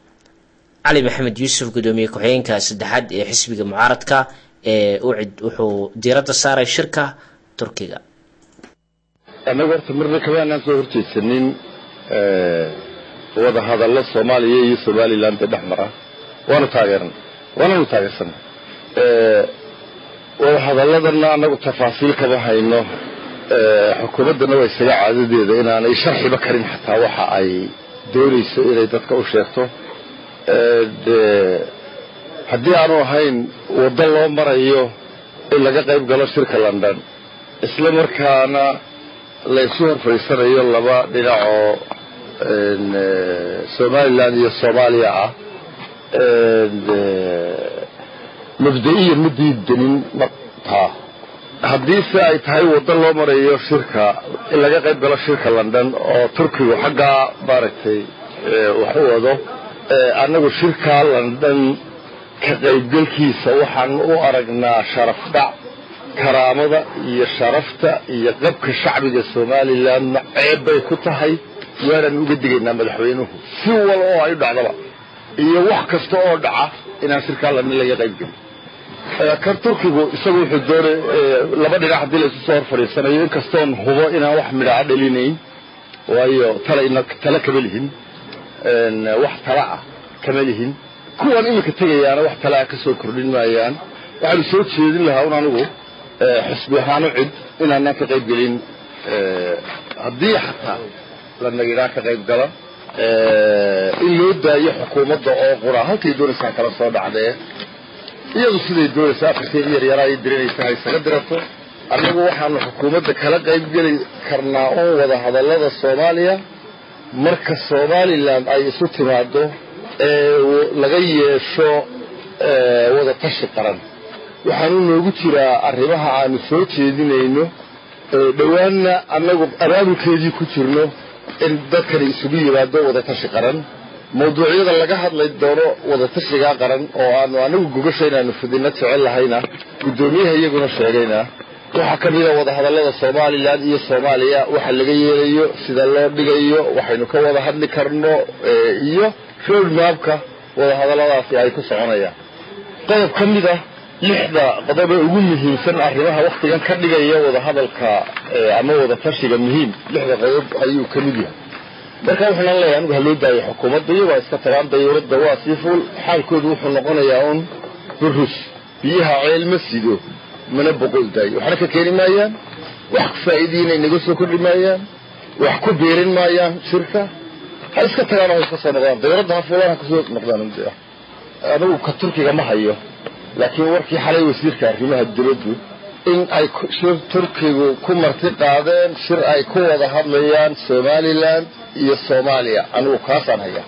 cali maxamed yuusuf guddoomiye ku-xigeenka saddexaad ee xisbiga mucaaradka ee ucid wuxuu diiradda saaray shirka turkiga annaga horta marna kama aanaan soo horjeedsanin wada hadallo soomaaliya iyo somaliland ee dhex mara waanu taageerna waananu taageersanay wada hadalladanna annagu tafaasiil kama hayno xukuumaddana waa isaga caadadeeda inaanay sharxiba karin xataa waxa ay doonayso inay dadka u sheegto haddii aanu ahayn waddo loo marayo in laga qayb galo shirka london isla markaana la isu hor fadhiisanayo laba dhinac oo somaliland iyo soomaaliya ah mabda-iya ma diidanin taa haddiise ay tahay waddo loo marayo shirka in laga qayb galo shirka london oo turkigu xaggaa maaragtay wax u wado annagu shirkaa london ka qaybgelkiisa waxaan u aragnaa sharaf dhac karaamada iyo sharafta iyo qabka shacbiga somalilandna ceeb bay ku tahay waanaan uga digaynaa madaxweynuhu si wal oo ay u dhacdaba iyo wax kasta oo dhaca inaan shirkaa london laga qaybgelin kan turkigu isagu wuxuu doonay laba dhinac haddii la isu soo hor fadhiisanayo inkastoon hubo inaan wax midhaca dhalinayn waayo talayna tala kama lihin wax tala ah kama lihin kuwan iminka tegayaana wax tala ah ka soo kordhin maayaan waxaanu soo jeedin lahaa un anigu xusbi ahaanu cid inaanaan ka qayb gelin haddii xataa la nagidhaa ka qayb gala in loo daayo xukuumadda oo qura halkay doonaysaan kala soo dhacdee iyadu siday doonaysa afarkeedi yaryaraa ay dirinaysa ha isaga dirato annagu waxaanu xukuumadda kala qayb geli karnaa un wada hadallada soomaaliya marka somaliland ay isu timaado ee laga yeesho wada tashi qaran waxaanu noogu jiraa arrimaha aanu soo jeedinayno dhowaanna annagu abaabulkeedii ku jirno in dadkani isugu yimaado wada tashi qaran mawduucyada laga hadlay doono wadatashigaa qaran oo aanu anagu gogasha inaanu fidino jecel lahayna guddoomiyaha iyaguna sheegayna waxaa ka mida wadahadallada somalilan iyo soomaaliya waxa laga yeelayo sida loo dhigayo waxaynu ka wada hadli karno iyo road mapka wadahadalladaasi ay ku soconayaan qodob ka mid a lixda qodobe ugu muhiimsan arrimaha waktigan ka dhigaya wadahadalka ama wadatashiga muhiim lixda qodob ayuu ka mid yahay marka waxaan leeyahay anigu haloo daayo xukuumadda iyagoo iska tagaan dayuuradda waa sii fuul xaalkoodu wuxuu noqonayaa un burus biyaha ceel ma sido mana boqol daayo waxna ka keeni maayaan wax faa'iidiinay naga soo kordhi maayaan wax ku biirin maayaan shirka ha iska tagaan oo iska soo noqdaan dayuuradda ha fuulaan ha kasoo noqdaan anigu ka turkiga ma hayo laakiin warkii xalay wasiirka arrimaha dibaddu in ay shir turkigu ku marti qaadeen shir ay ku wada hadlayaan somaliland iyo soomaaliya anigu kaasaan hayaa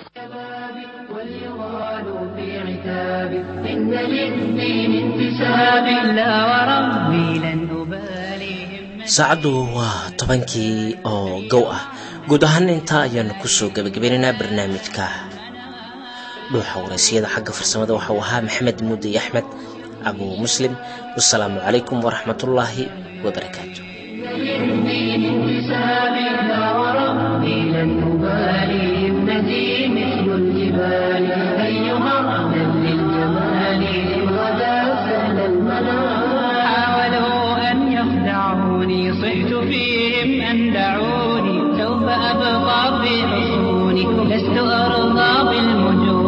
إن للدين انتساب لا وربي لن أبالي saacaddu waa tobankii oo gow ah guud ahaan intaa ayaanu kusoo gebagabeynaynaa barnaamijka dhuuxa waraysiyada xagga farsamada waxauu ahaa maxamed muudi axmed abu muslim wasalaamu calaykum waraxmatullaahi wabarakaatu للدين انتساب لا وربي لن أبالي ابنتي مثل الجبال أيها أهلا للجمال إن غدا سهل المنام حاولوا أن يخدعوني صحت فيهم أن دعوني سوف أبقى في حصوني لست أرضى بالمجون